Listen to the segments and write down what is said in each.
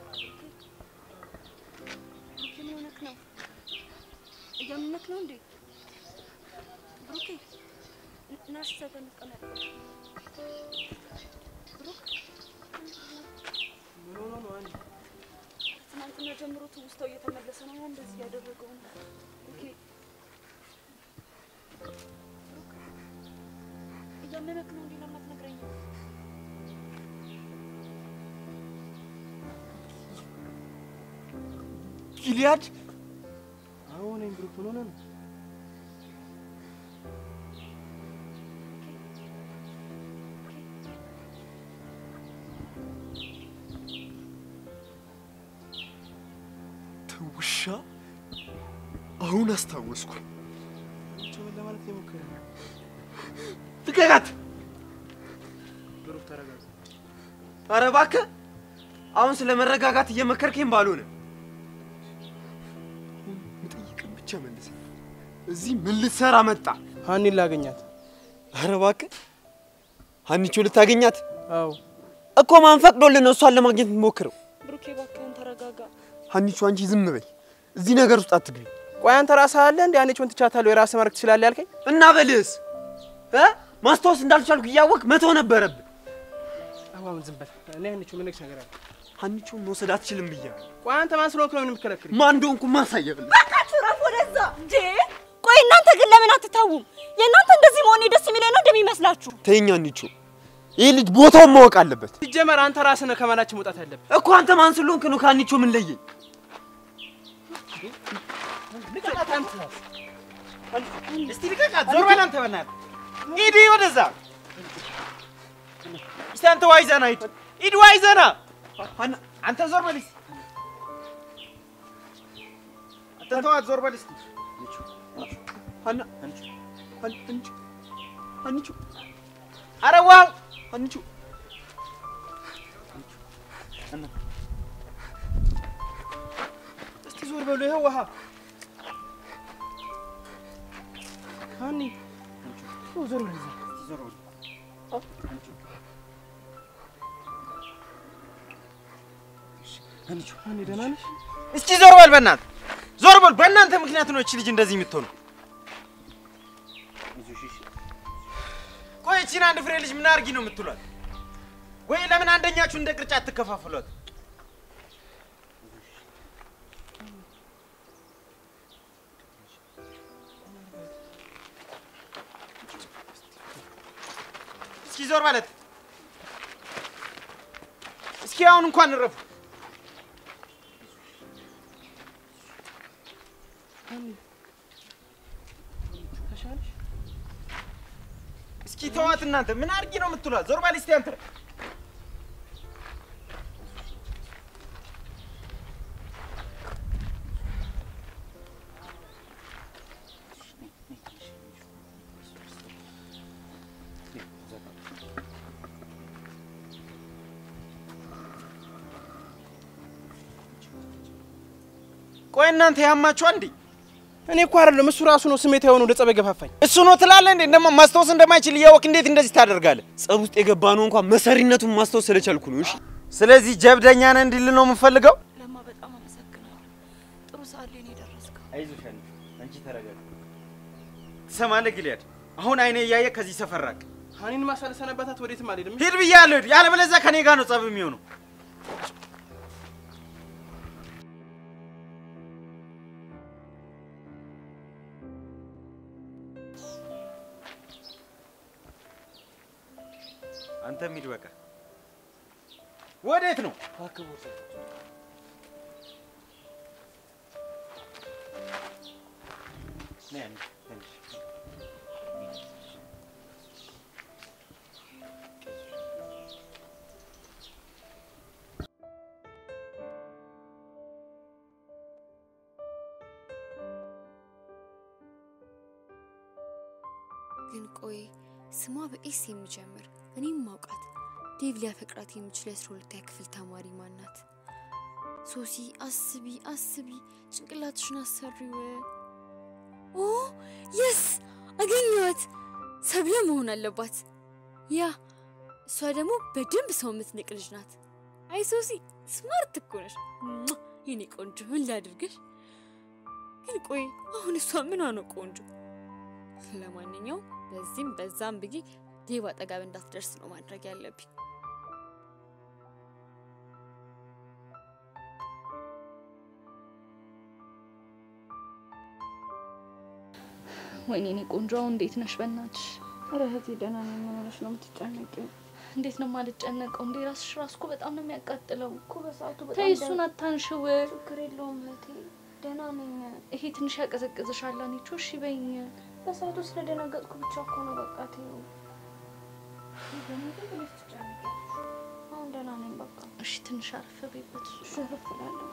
ብሩኬ ምን ሆነክ ነው? እያመመክ ነው እንዴ? ብሩኬ ን- ና እስኪ እዛ ጋር እንቀመጥ። ብሩክ ምን ሆኖ ነው አንቺ? ትናንትና ጀምሮ ትውስታው እየተመለሰ ነው። ያ እንደዚህ ያደረገው ነው። ብሩኬ ብሩክ እያመመክ ነው እንዴ? ለምን አትነግረኝም? ጊልያድ አዎ ነኝ ብሩክ። ምን ሆነ ነው? ትውሻ አሁን አስታወስኩ። አንቺ ምን ለማለት ነው የሞከረው? ልቀቃት! ብሩክ ተረጋጋ። ኧረ እባክህ አሁን ስለ መረጋጋት እየመከርከኝ ባልሆነ አሁን የምጠይቅህን ብቻ መልስ። እዚህ ምን ልትሰራ መጣ? ሀኒን ላገኛት። ኧረ እባክህ ሀኒቾ ልታገኛት አዎ እኮ ማን ፈቅዶልን ነው እሷን ለማግኘት የምትሞክረው? ብሩኬ እባክህን ተረጋጋ። ሀኒቾ አንቺ ዝም በይ፣ እዚህ ነገር ውስጥ አትግቢ። ቆይ አንተ ራስህ አለ እንዴ አንቺውን ትቻታለሁ የራስህ ማድረግ ትችላለህ ያልከኝ? እና በልህስ እ ማስታወስ እንዳልቻልኩ እያወቅ መተው ነበረብህ። አሁን ዝም በል። እኔ አንቺው ምን ነገር አለ? ሀኒቾን መውሰድ አትችልም ብያለሁ። ቆይ አንተ ማን ስለሆንክ ነው የምትከለክል? ማን እንደሆንኩ ማሳየብልህ በቃችሁ ረፍ ወደዛ እንዴ! ቆይ እናንተ ግን ለምን አትታውም? የእናንተ እንደዚህ መሆኔ ደስ የሚለኝ ነው እንደሚመስላችሁ? ተይኝ ሀኒቾ፣ ይህ ልጅ ቦታውን ማወቅ አለበት ሲጀመር አንተ ራስህ ነህ ከመናችን መውጣት ያለብህ። እኮ። አንተ ማን ስለሆንክ ነው ከሀኒቾ ምን ለየኝ? ልቀቃት አንተ። እስቲ ልቀቃት። ዞር በል አንተ በእናትህ ሂድ ወደዛ። እስቲ አንተ ዋይዘና ሂድ ሂድ ዋይዘና። ሀና- አንተ ዞር በል እስቲ አንተ ተዋት። ዞር በል እስቲ ሀና ሀኒቾ ሀኒቾ ሀኒቾ ኧረ ዋው ሀኒቾ እስቲ ዞር በሉ። ይኸው ውሃ ሀኒ ዞር በል እዛ። ሀኒ ደህና ነሽ? እስቲ ዞር በል በእናትህ ዞር በል። በእናንተ ምክንያት ነው እቺ ልጅ እንደዚህ የምትሆነው። ቆይ እቺን አንድ ፍሬ ልጅ ምን አድርጊ ነው የምትሏት? ወይ ለምን አንደኛችሁ እንደ ቅርጫት ትከፋፍሏት? እስኪ ዞር ማለት እስኪ አሁን እንኳን እረፉ። ተሻለሽ? እስኪ ተዋት እናንተ ምን አድርጊ ነው የምትሏት? ዞር በል እስቲ አንተ። ቆይ እናንተ ያማችኋ እንዴ? እኔ እኮ አይደለም እሱ ራሱ ነው ስሜት የሆነው ወደ ጸብ የገፋፋኝ። እሱ ነው ትላለህ እንዴ? እንደማ ማስታወስ እንደማይችል እያወቅ እንዴት እንደዚህ ታደርጋለህ? ጸብ ውስጥ የገባ ነው እንኳን መሰሪነቱን ማስታወስ ስለቻልኩ ነው። እሺ ስለዚህ ጀብደኛ ነህ እንዲል ነው የምፈልገው። ለማ በጣም አመሰግናለሁ። ጥሩ ሰዓት ላይ ነው የደረስከው። አይዞሽ አንቺ ተረጋጊ። ትሰማለህ ጊልያድ? አሁን አይኔ እያየ ከዚህ ሰፈር ራቅ። ሀኒን ማሳለሰነበታት ወዴትም አልሄድም። ሂድ ብያለሁ። ሂድ። ያለበለዚያ ከኔ ጋር ነው ጸብ የሚሆነው። አንተም ሂድ በቃ። ወዴት ነው? ነይ አንዴ፣ ትንሽ ግን ቆይ ስሟ በኤስ የሚጀምር እኔም ማውቃት ዴቭ ሊያፈቅራት የሚችል የአስራ ሁለተኛ ክፍል ተማሪ ማናት? ሶሲ አስቢ አስቢ፣ ጭንቅላትሽን አሰሪው። ኦ የስ አገኘኋት። ሰብለ መሆን አለባት። ያ እሷ ደግሞ በደንብ ሰው የምትንቅ ልጅ ናት። አይ ሶሲ ስማርት እኮ ነሽ ሟ! የኔ ቆንጆ ምን ላድርግሽ? ግን ቆይ አሁን እሷ ምን ነው ቆንጆ? ለማንኛውም በዚህም በዛም ብዬ ዴቭ አጠገብ እንዳትደርስ ነው ማድረግ ያለብኝ። ወይኔ እኔ ቆንጆ አሁን እንዴት ነሽ? በእናትሽ ኧረ እህቴ ደህና ነኝ። ምን ሆነሽ ነው የምትጨነቂው? እንዴት ነው የማልጨነቀው? እንዴ ራስሽ ራስ እኮ በጣም ነው የሚያቃጥለው። እኮ በሰዓቱ በጣም ተይ እሱን ደህና- አታንሽው። ችግር የለውም እህቴ ደህና ነኝ። ይሄ ትንሽ ያቀዘቅዝሻል። አንቺ እሺ በይኝ። በሰዓቱ ስለደነገጥኩ ብቻ እኮ ነው። በቃ ተይው። ደግሞ ዝም ብለሽ ትጨነቂያለሽ። አሁን ደህና ነኝ። በቃ እሺ ትንሽ አረፍ በይበት። እሺ እረፍ እላለሁ።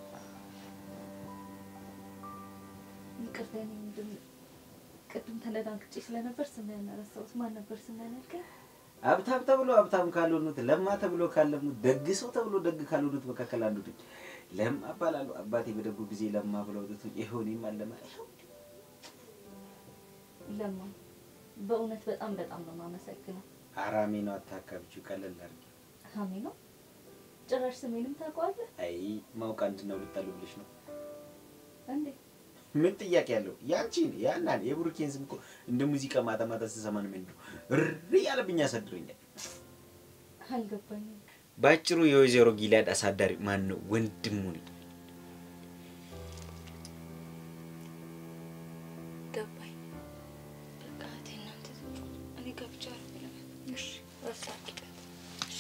ይቅርታ የኔ ወንድም፣ ቅድም ተነዳንቅጬ ስለነበር ስምህን ረሳሁት። ማን ነበር ስምህን ያልከኝ? ሀብታም ተብሎ ሀብታም ካልሆኑት፣ ለማ ተብሎ ካለሙት፣ ደግ ሰው ተብሎ ደግ ካልሆኑት መካከል አንዱ ነኝ። ለማ እባላለሁ። አባቴ በደጉ ጊዜ ለማ ብለው ወጡት። ይኸው እኔም አለማ ይኸው ለማ በእውነት በጣም በጣም ነው የማመሰግነው። አራሜ ነው። አታካብችው፣ ቀለል አድርጊ። ሀሜ ነው ጭራሽ ስሜንም ታውቀዋለህ አይ ማውቅ አንድ ነው ልታሉ ብለሽ ነው። እንዴ? ምን ጥያቄ ያለው? ያንቺን ያናን የቡሩኬን ስም እኮ እንደ ሙዚቃ ማታ ማታ ስሰማ ነው ምንድነው እሪ ያለብኝ ያሳድረኛል። አልገባኝም። ባጭሩ የወይዘሮ ጊላድ አሳዳሪ ማን ነው? ወንድሙ ነኝ። ገባኝ። በቃ እህቴ እናንተ ዝም በሉ። እኔ ገብቼ አረፍ ልበል። እሺ እረፍት አድርጊበት። እሺ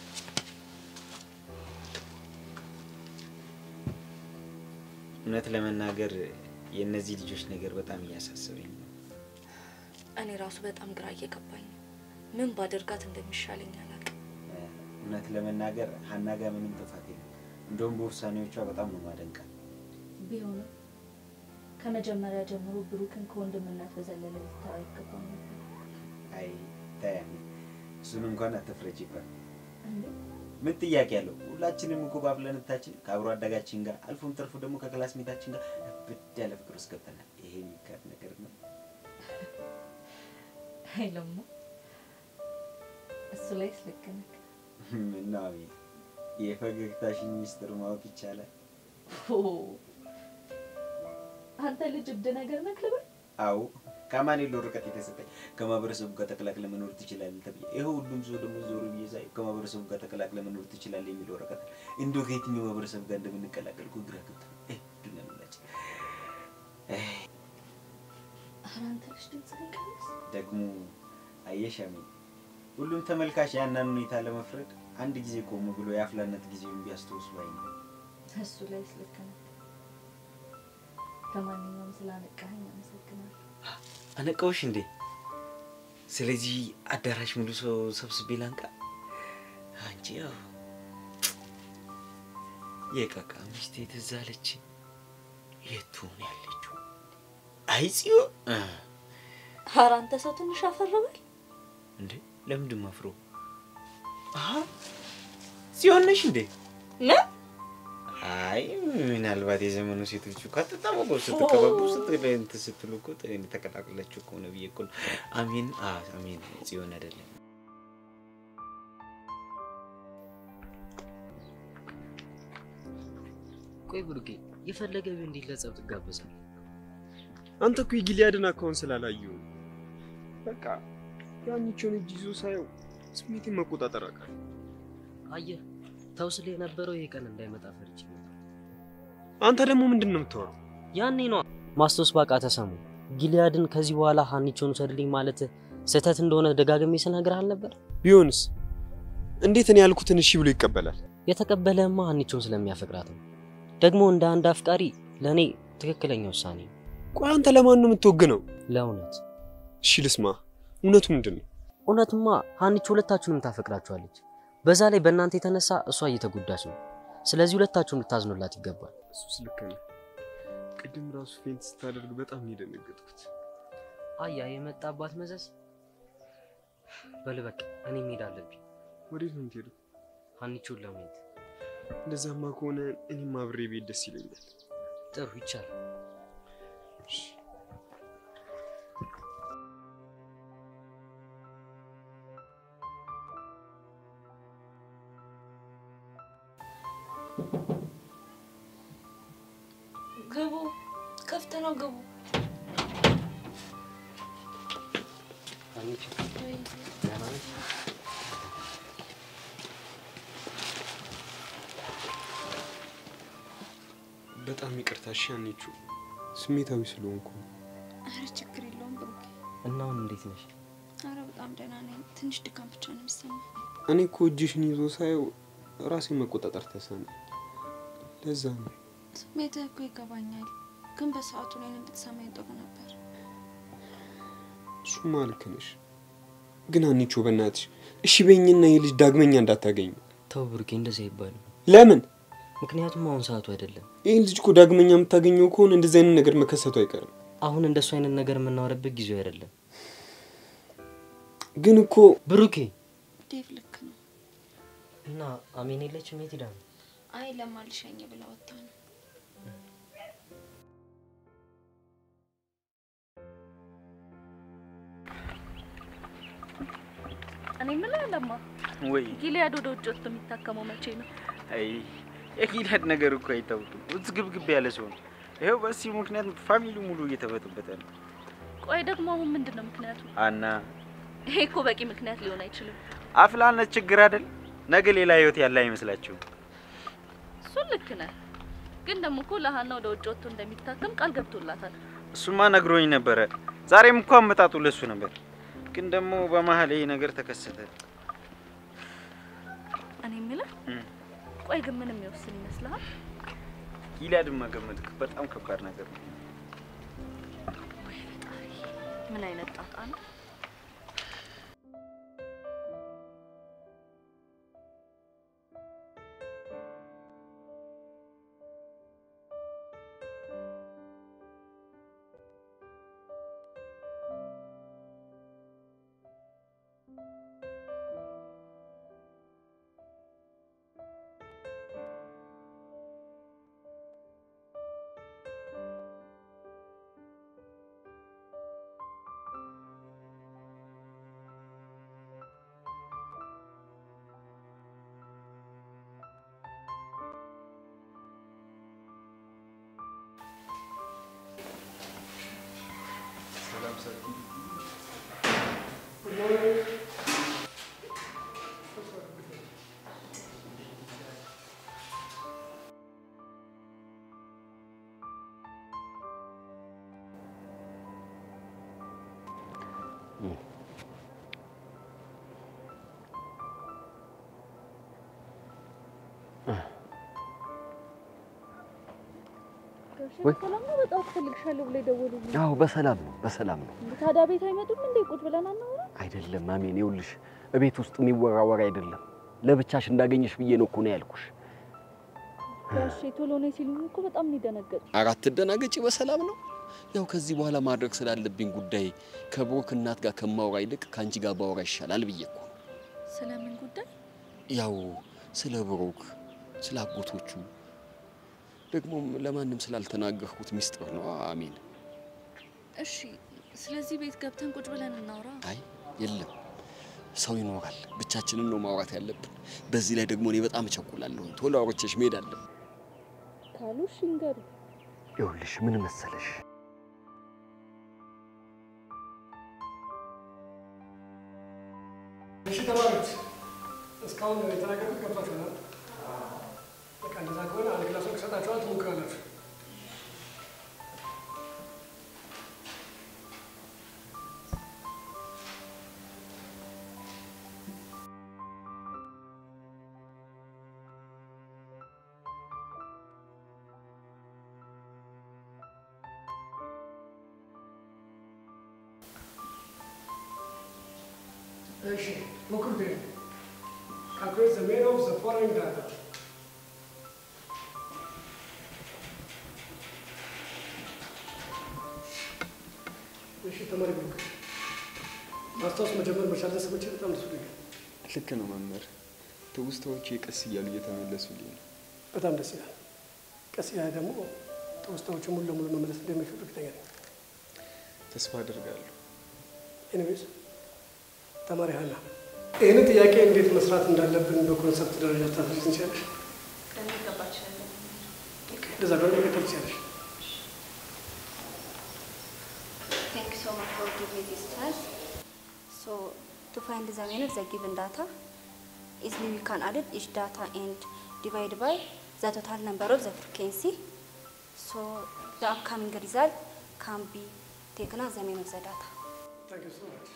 እውነት ለመናገር የእነዚህ ልጆች ነገር በጣም እያሳሰበኝ ነው። እኔ ራሱ በጣም ግራ እየገባኝ ነው። ምን ባደርጋት እንደሚሻለኝ አላውቅም። እውነት ለመናገር ሀና ጋር ምንም ጥፋት የለም። እንደውም በውሳኔዎቿ በጣም ነው ማደንቃት። ቢሆንም ከመጀመሪያ ጀምሮ ብሩክን ከወንድምነት በዘለለ ልትተው አይገባም ነበር። አይ ታያሚ እሱን እንኳን አትፍረጂበት። እንዴ? ምን ጥያቄ አለው? ሁላችንም እኮ ባፍለንታችን ከአብሮ አደጋችን ጋር አልፎም ተርፎ ደግሞ ከክላስሜታችን ጋር ብድ ያለ ፍቅር ውስጥ ገብተናል። ይሄ የሚካድ ነገር ነው። አይለማ እሱ ላይ ልክ ነህ። ምነው አቤት፣ የፈገግታሽን ሚስጥር ማወቅ ይቻላል? ኦ፣ አንተ ልጅ እብድ ነገር ነህ ልበል? አዎ ከማን የለው ርቀት የተሰጠኝ ከማህበረሰቡ ጋር ተቀላቅለ መኖር ትችላለህ ተብዬ ይሄ ሁሉም ሰው ደግሞ ዞር ብዬ ሳይ ከማህበረሰቡ ጋር ተቀላቅለ መኖር ትችላለህ የሚለው ወረቀት እንደው ከየትኛው ማህበረሰብ ጋር እንደምንቀላቀል እኮ ግራ ገብቶኝ እ ድነምላችን ኧረ አንተ ልጅ ድምፅህን ቀንስ። ደግሞ አየሻሚ ሁሉም ተመልካች ያንን ሁኔታ ለመፍረድ አንድ ጊዜ ቆም ብሎ የአፍላነት ጊዜውን ቢያስታውስ ባይ ነው። እሱ ላይ ልክ ነህ። ለማንኛውም ስላነቃኸኝ አመሰግናለሁ። አነቃውሽ እንዴ? ስለዚህ አዳራሽ ሙሉ ሰው ሰብስቤ ላንቃ። አንቺ ያው የቃቃ ሚስቴ ትዝ አለች። የቱ ነው ያለችው? አይ ጽዮን እ ኧረ አንተ ሰው ትንሽ አፈርበል። እንዴ ለምንድን ማፍሮ? አሀ ጽዮን ነሽ እንዴ? ምን አይ ምናልባት የዘመኑ ሴቶች እኮ አትጣመቁ ስትቀባቡ ስትል እንትን ስትሉ እኮ ተቀላቅላችሁ ከሆነ ብዬ እኮ ነው። አሜን አ አሜን ጽዮን አይደለም። ቆይ ብሩኬ የፈለገ ቢሆን እንዴት ለጸብ ትጋበዛል? አንተ እኮ የጊሊያድን አካውንት ስላላየሁ ነው። በቃ ያንቺውን እጅ ይዞ ሳየው ስሜቴን መቆጣጠር አቃተኝ። አየህ ተው ስለ የነበረው ይሄ ቀን እንዳይመጣ ፈርቼ ነበር። አንተ ደግሞ ምንድን ነው የምታወራው? ያኔ ነው ማስታወስ ባቃ ተሰሙ ጊሊያድን ከዚህ በኋላ ሀኒቾን ውሰድልኝ ማለት ስህተት እንደሆነ ደጋግሜ ስነግርህ አልነበር? ቢሆንስ እንዴት እኔ ያልኩትን እሺ ብሎ ይቀበላል? የተቀበለህማ ሀኒቾን ስለሚያፈቅራት ነው። ደግሞ እንደ አንድ አፍቃሪ ለእኔ ትክክለኛ ውሳኔ ነው። ቆይ አንተ ለማን ነው የምትወግነው? ለእውነት እሺ ልስማ፣ እውነቱ ምንድን ነው? እውነትማ ሀኒቾ ሁለታችሁንም ታፈቅራችኋለች። በዛ ላይ በእናንተ የተነሳ እሷ እየተጎዳች ነው። ስለዚህ ሁለታችሁም ልታዝኑላት ይገባል። እሱስ ልክ ነህ። ቅድም ራሱ ፌንት ስታደርግ በጣም ነው የደነገጥኩት። አያ የመጣባት መዘዝ በል በቃ እኔ መሄድ አለብኝ ወዴት ነው የምትሄደው? ሀኒቾን ለማየት። እንደዛማ ከሆነ እኔም አብሬ ቤት ደስ ይለኛል። ጥሩ ይቻላል። እሺ። ግቡ፣ ክፍት ነው፣ ግቡ። ሀኒቾ ደህና ነሽ? በጣም ይቅርታ እሺ ሀኒቾ፣ ስሜታዊ ስለሆንኩ ነው። አረ ችግር የለውም ብሩኬ። እና አሁን እንዴት ነሽ? አረ በጣም ደህና ነኝ። ትንሽ ድካም ብቻ ነው የሚሰማኝ። እኔ እኮ እጅሽን ይዞ ሳየው ራሴን መቆጣጠር ተሰነ። ለዛ ነው ስሜትህ እኮ ይገባኛል፣ ግን በሰዓቱ እኔንም ብትሰማኝ ጥሩ ነበር። እሱማ ልክ ነሽ። ግን ሀኒቾ በእናትሽ እሺ በይኝና ይህ ልጅ ዳግመኛ እንዳታገኙ። ተው ብሩኬ፣ እንደዚህ አይባልም። ለምን? ምክንያቱም አሁን ሰዓቱ አይደለም። ይህን ልጅ እኮ ዳግመኛ የምታገኘው ከሆነ እንደዚህ አይነት ነገር መከሰቱ አይቀርም። አሁን እንደሱ አይነት ነገር የምናወራበት ጊዜው አይደለም። ግን እኮ ብሩኬ ዴቭ ልክ ነው። እና አሜን የለችም? የት ሄዳ ነው? አይ ለማልሸኝ ብላ ወጣ ነው። እኔ የምልህ ለማ ወይ ጊሊያድ ወደ ውጭ ወጥቶ የሚታከመው መቼ ነው? አይ የጊልያድ ነገር እኮ አይታወቅም። ውዝግብግብ ያለ ሰው ነው። ይኸው በዚህ ምክንያት ፋሚሊው ሙሉ እየተበጠበጠ ነው። ቆይ ደግሞ አሁን ምንድን ነው ምክንያቱ? አና ይሄ እኮ በቂ ምክንያት ሊሆን አይችልም። አፍላነት ችግር አይደል? ነገ ሌላ ህይወት ያለ አይመስላችሁም? እሱን ልክ ነህ፣ ግን ደግሞ እኮ ለሀና ወደ ውጭ ወጥቶ እንደሚታከም ቃል ገብቶላታል። እሱማ ነግሮኝ ነበረ። ዛሬም እኮ አመጣጡ ለሱ ነበር። ግን ደግሞ በመሀል ይሄ ነገር ተከሰተ። እኔ የምልህ እም። ቆይ ግን ምን የሚወስን ይመስልሃል? ጊልያድን መገመት በጣም ከባድ ነገር ነው። ወይ ፈጣሪ፣ ምን አይነት ጣጣ ነው? ወይ? ሰላም ነው። በጣም ትፈልግሻለሁ ብሎ የደወሉልኝ። አዎ በሰላም ነው፣ በሰላም ነው። ታዲያ ቤት አይመጡም እንዴ? ቁጭ ብለን አናወራ? አይደለም አሜን፣ ይኸውልሽ እቤት ውስጥ የሚወራ ወሬ አይደለም። ለብቻሽ እንዳገኘሽ ብዬ ነው እኮ ነው ያልኩሽ። ጋሼ ቶሎ ነይ ሲሉኝ እኮ በጣም ነው የደነገጥኩት። አራት ደናገጪ፣ በሰላም ነው። ያው ከዚህ በኋላ ማድረግ ስላለብኝ ጉዳይ ከብሩክ እናት ጋር ከማውራ ይልቅ ከአንቺ ጋር ባወራ ይሻላል ብዬ እኮ ነው። ስለምን ጉዳይ? ያው ስለ ብሩክ፣ ስለ አጎቶቹ ደግሞም ለማንም ስላልተናገርኩት ሚስጥር ነው። አሜን። እሺ፣ ስለዚህ ቤት ገብተን ቁጭ ብለን እናውራ። አይ የለም ሰው ይኖራል። ብቻችንን ነው ማውራት ያለብን። በዚህ ላይ ደግሞ እኔ በጣም እቸኩላለሁ። ቶሎ አውርቼሽ መሄድ አለብን። ካሉ እሺ ንገሩ። ይኸውልሽ ምን መሰለሽ እሺ ተማሪዎች እስካሁን የተናገርኩት ገብቷችኋል? በቃ እንደዛ ከሆነ አንድ ክላስ ወርቅ ሰጣችኋል፣ ትሞክራላችሁ። እሺ ሞክሩት። ይሄን calculate the mean of the following data. እሺ ተማሪ ብሩክ ማስታወስ መጀመር መቻል ለሰዎች በጣም ደስ ብሎኛል። ልክ ነው መምህር። ትውስታዎቼ ቀስ እያሉ እየተመለሱልኝ ነው። በጣም ደስ ይላል። ቀስ ያለ ደግሞ ትውስታዎቹ ሙሉ ለሙሉ መመለስ እንደሚችሉ እርግጠኛ ነኝ። ተስፋ አደርጋለሁ። ኤኒዌይስ ተማሪ ሀና ይህንን ጥያቄ እንዴት መስራት እንዳለብን በኮንሰፕት ደረጃ ታስረጅ እንችላለሽ? ከሚገባ እችላለሁ። እንደዛ ከሆነ መቀጠል ትችላለሽ። Thank you so much for giving me this chance. So to find the meaning of the given data, easily we can add each data and divide by the total number of the frequency. So the upcoming result can be taken as the mean of the data. Thank you so much.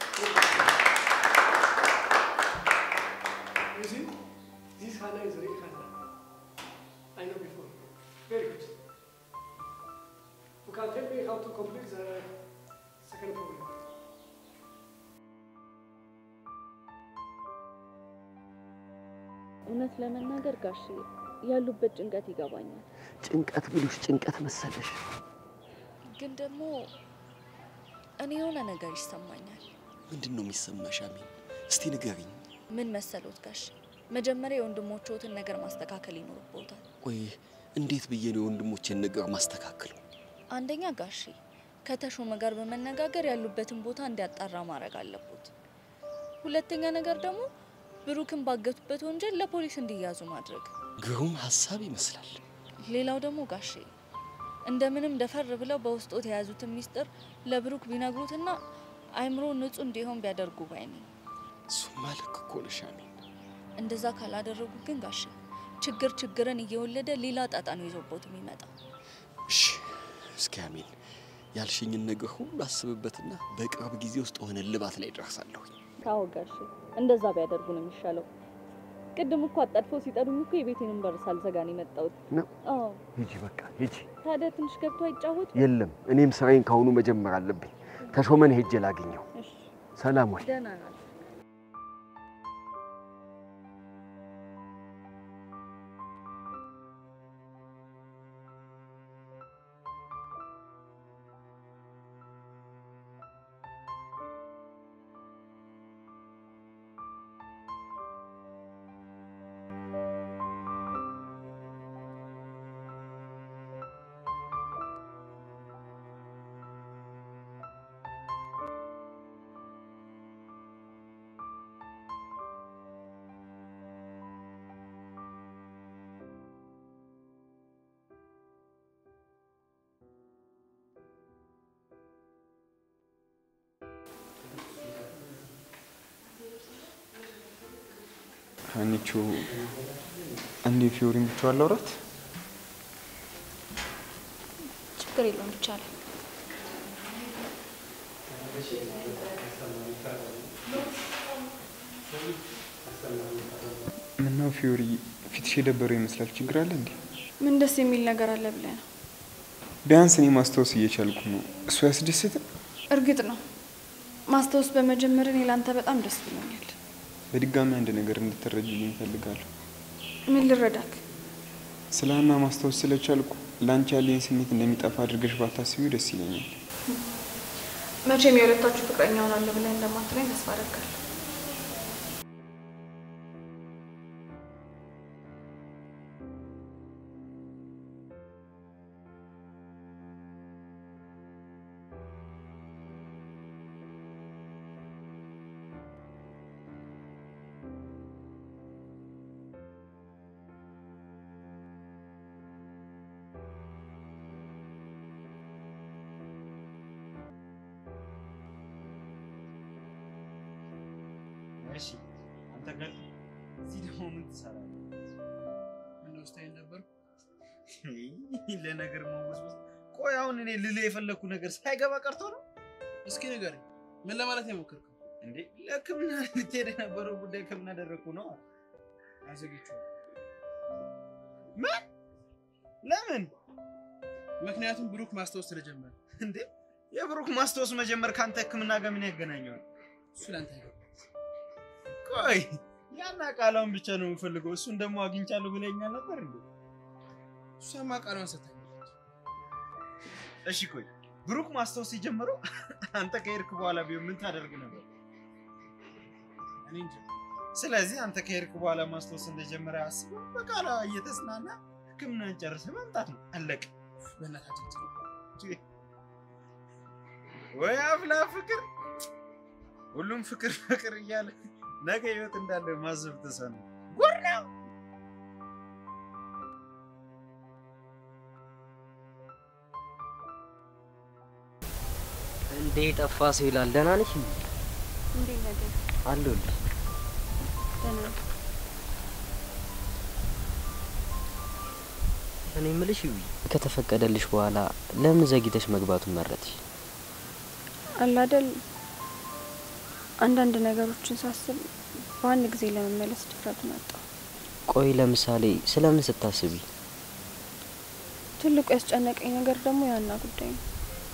You see, this Hannah is real Hannah. I know before. Very good. You can tell me how to complete the second problem. እውነት ለመናገር ጋሽ ያሉበት ጭንቀት ይገባኛል። ጭንቀት ብሉሽ ጭንቀት መሰለሽ። ግን ደግሞ እኔ የሆነ ነገር ይሰማኛል። ምንድን ነው የሚሰማሽ አሜን? እስቲ ንገሪኝ። ምን መሰሎት ጋሽ፣ መጀመሪያ የወንድሞችዎትን ነገር ማስተካከል ይኖርብዎታል። ቆይ እንዴት ብዬ ነው የወንድሞቼን ነገር ማስተካከለው? አንደኛ ጋሼ ከተሾመ ጋር በመነጋገር ያሉበትን ቦታ እንዲያጣራ ማድረግ አለቦት። ሁለተኛ ነገር ደግሞ ብሩክን ባገቱበት ወንጀል ለፖሊስ እንዲያዙ ማድረግ። ግሩም ሀሳብ ይመስላል። ሌላው ደግሞ ጋሼ እንደምንም ደፈር ብለው በውስጦት የያዙትን ሚስጥር ለብሩክ ቢነግሩትና አይምሮ ንጹህ እንዲሆን ቢያደርጉ ባይ ነኝ። እሱማ ልክ እኮ ነሽ አሜን። እንደዛ ካላደረጉ ግን ጋሼ ችግር ችግርን እየወለደ ሌላ ጣጣ ነው ይዞቦት የሚመጣው። እሺ እስኪ አሜን ያልሽኝን ነገር ሁሉ አስብበትና በቅርብ ጊዜ ውስጥ ሆነ ልባት ላይ ደርሳለሁ። ታው ጋሼ እንደዛ ቢያደርጉ ነው የሚሻለው። ቅድም እኮ አጣድፎ ሲጠሩኝ እኮ የቤቴንም በር ሳልዘጋ ነው የመጣሁት። ነው አዎ ሂጂ፣ በቃ ሂጂ። ታዲያ ትንሽ ገብቶ አይጫወቱ? የለም እኔም ስራዬን ካሁኑ መጀመር አለብኝ። ተሾመን ሄጄ ላገኘው። እሺ ሰላም ወይ? ደህና ናት። ሀኒቾ አንዴ ፊዮሪን ብቻዋን ላውራት። ችግር የለውም ይቻላል። ምነው ፊዮሪ ፊትሽ የደበረው ይመስላል። ችግር አለ እንዴ? ምን ደስ የሚል ነገር አለ ብለህ ነው? ቢያንስ እኔ ማስታወስ እየቻልኩ ነው። እሱ ያስደስትም። እርግጥ ነው ማስታወስ በመጀመር እኔ ላንተ በጣም ደስ ብሎኛል። በድጋሚ አንድ ነገር እንድትረጅልኝ እፈልጋለሁ። ምን ልረዳክ? ስለ ሀና ማስታወስ ስለቻልኩ ለአንቺ ያለኝ ስሜት እንደሚጠፋ አድርገሽ ባታስቢው ደስ ይለኛል። መቼም የሁለታችሁ ፍቅረኛ ሆናለሁ ብለህ እንደማትለኝ ተስፋ አደርጋለሁ። እሺ አንተ ጋር እዚህ ደግሞ ምን ትሰራለህ? ምነው ስታይል ነበር? ለነገር መወስወስ። ቆይ አሁን እኔ ልልህ የፈለግኩ ነገር ሳይገባ ቀርቶ ነው እስኪ ንገረኝ፣ ምን ለማለት ነው የሞከርከው? እንዴ? ለሕክምና ልትሄድ የነበረው ጉዳይ ከምን አደረግኩ ነው? አዘግቼዋለሁ። ምን? ለምን? ምክንያቱም ብሩክ ማስታወስ ስለጀመረ። እንዴ? የብሩክ ማስታወስ መጀመር ከአንተ ሕክምና ጋር ምን ያገናኘዋል? እሱ ለአንተ አይገባም። ቆይ ያን ቃላውን ብቻ ነው የምፈልገው። እሱን ደግሞ አግኝቻለሁ ብለኛል ነበር እንዴ? እሷማ ቃሏን ሰጥታኛለች። እሺ ቆይ ብሩክ ማስታወስ የጀመረው አንተ ከሄድክ በኋላ ቢሆን ምን ታደርግ ነበር? እኔ እንጃ። ስለዚህ አንተ ከሄድክ በኋላ ማስታወስ እንደጀመረ አስበው በቃላ እየተጽናና ህክምናን ጨርሰህ መምጣት ነው። አለቀ። በእናታችን ትሉ ወይ አፍላ ፍቅር! ሁሉም ፍቅር ፍቅር እያለ ነገ ህይወት እንዳለ ማሰብ ተሳነው። ጉድ ነው። እንዴ ጠፋ ሰው ይላል። ደህና ነሽ? እንዴ? እንዴት ነገር አለሁልሽ። ደህና ነኝ። እኔ የምልሽ ይዊ ከተፈቀደልሽ በኋላ ለምን ዘግይተሽ መግባቱን መረጥሽ? አለ አይደል አንዳንድ ነገሮችን ሳስብ በአንድ ጊዜ ለመመለስ ድፍረቱን አጣሁ። ቆይ ለምሳሌ ስለምን ስታስቢ? ትልቁ ያስጨነቀኝ ነገር ደግሞ ያና ጉዳይ ነው።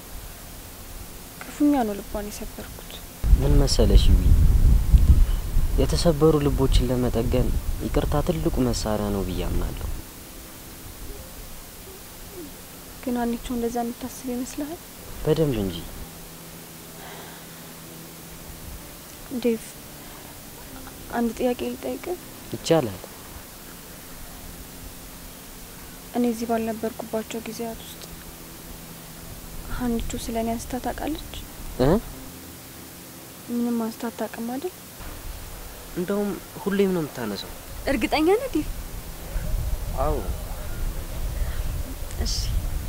ክፉኛ ነው ልቧን የሰበርኩት። ምን መሰለሽ ይዊ የተሰበሩ ልቦችን ለመጠገን ይቅርታ ትልቁ መሳሪያ ነው ብዬ አምናለሁ። ግን አንቺው እንደዛ የምታስብ ይመስልሃል? በደንብ እንጂ ዴቭ፣ አንድ ጥያቄ ልጠይቅህ። ይቻላል። እኔ እዚህ ባልነበርኩባቸው ጊዜያት ውስጥ ሀኒቾ ስለ እኔ አንስታ ታውቃለች? እ ምንም አንስታ አታውቅም አይደል? እንደውም ሁሌም ነው የምታነሳው። እርግጠኛ ነህ ዴቭ? አዎ እሺ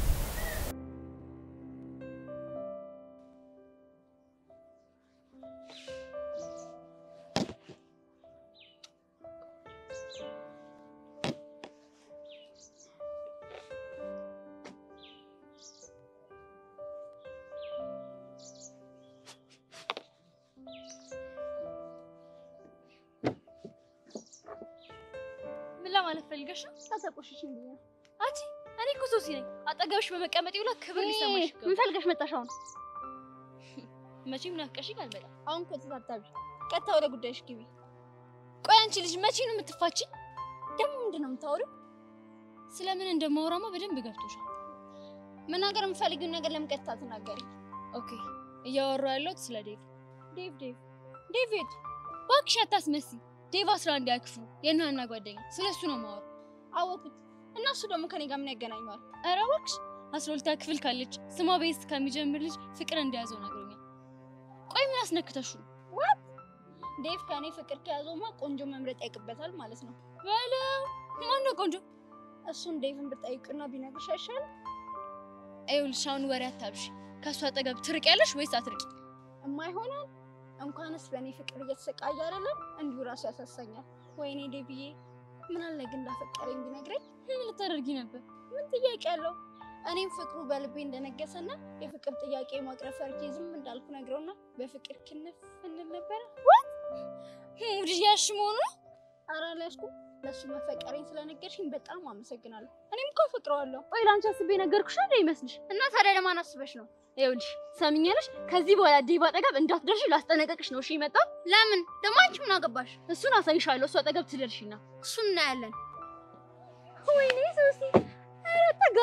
ምን ለማለት ፈልገሽ ነው? ታተቆሽሽኝ ብዬ ነው። አንቺ እኔ እኮ ሶሲ ነኝ። አጠገብሽ በመቀመጤ ሁላ ክብር ሊሰማሽ ይገባል። ምን ፈልገሽ መጣሽ አሁን? መቼም ናፍቀሽኝ አልመጣም። አሁን እኮ ተሳታቢ፣ ቀጥታ ወደ ጉዳይሽ ግቢ። ቆይ አንቺ ልጅ መቼ ነው የምትፋችኝ? ደግሞ ምንድን ነው የምታወሪው? ስለምን እንደማወራማ በደንብ ገብቶሻል። መናገር የምፈልጊውን ነገር ለምን ቀጥታ ትናገሪ? ኦኬ፣ እያወራሁ ያለሁት ስለ ዴቭ። ዴቭ ዴቭ ዴቪድ እባክሽ አታስመስይ። ዴቭ አስራ አንድ ያክፍሉ የእናና ጓደኛ፣ ስለ እሱ ነው የማወራው። አወኩት። እና እሱ ደግሞ ከኔ ጋር ምን ያገናኘዋል? ኧረ እባክሽ አስራ ሁለተኛ ክፍል ካለች ስሟ ቤስ ከሚጀምር ልጅ ፍቅር እንደያዘው ነግሮኛል። ቆይ ምን አስነክተሹ ነው? ዋት ዴቭ ከኔ ፍቅር ከያዘውማ ቆንጆ መምረጥ ያውቅበታል ማለት ነው። በለው ማነው ቆንጆ? እሱን ዴቭን ብጠይቅና ቢነግርሽ አይሻልም? ይኸውልሽ አሁን ወሬ አታብሽ። ከእሱ አጠገብ ትርቅ ያለሽ ወይስ አትርቂ? እማይሆናል እንኳንስ በእኔ ፍቅር እየተሰቃየ አይደለም እንዲሁ ራሱ ያሳሳኛል። ወይኔ ዴቪዬ ምን አለ ግን እንዳፈቀረኝ ቢነግረኝ። ምን ልታደርጊ ነበር? ምን ጥያቄ አለው? እኔም ፍቅሩ በልቤ እንደነገሰና የፍቅር ጥያቄ ማቅረብ ፈርቼ ዝም እንዳልኩ ነግረውና በፍቅር ክንፍ እንል ነበረ። ዋት ሙድ ያሽ መሆኑ ነው? ኧረ አልያዝኩም። ለእሱ መፈቀሬን ስለነገርሽኝ በጣም አመሰግናለሁ። እኔም እኮ አፈቅረዋለሁ። ቆይ ላንቺ አስቤ ነገርኩሽ እንደ ይመስልሽ? እና ታዲያ ለማን አስበሽ ነው? ይኸውልሽ ሰምኛለሽ፣ ከዚህ በኋላ ዴቭ አጠገብ እንዳትደርሺ ላስጠነቀቅሽ ነው። እሺ የመጣው ለምን ደግሞ አንቺ ምን አገባሽ? እሱን አሳይሻለሁ። እሱ አጠገብ ትደርሺና እሱን እናያለን። ወይኔ ሶሲ፣ ኧረ ጠጋ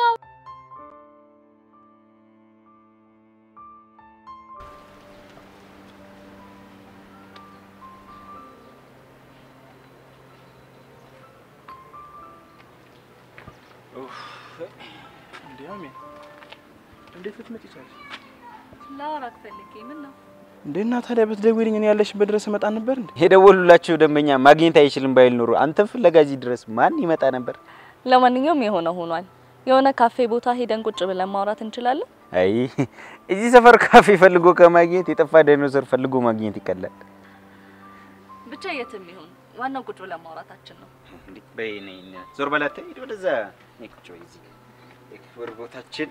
እንዲያውም እንዴት ልትመጪ ቻልሽ? ላወራክ ፈልጌ ምን ነው እንዴ እና ታዲያ ብትደውይልኝ እኔ ያለሽበት ድረስ እመጣ ነበር እንዴ? የደወሉላቸው ደንበኛ ማግኘት አይችልም ባይል ኖሮ አንተን ፍለጋ እዚህ ድረስ ማን ይመጣ ነበር? ለማንኛውም የሆነ ሆኗል። የሆነ ካፌ ቦታ ሄደን ቁጭ ብለን ማውራት እንችላለን። አይ እዚህ ሰፈር ካፌ ፈልጎ ከማግኘት የጠፋ ዳይኖሰር ፈልጎ ማግኘት ይቀላል። ብቻ የትም ይሁን ዋናው ቁጭ ብለን ማውራታችን ነው። በይ ነይ ነይ፣ ዞር በላት ሂድ ወደዛ። ነይ ቁጭ በይ እዚህ የክብር ቦታችን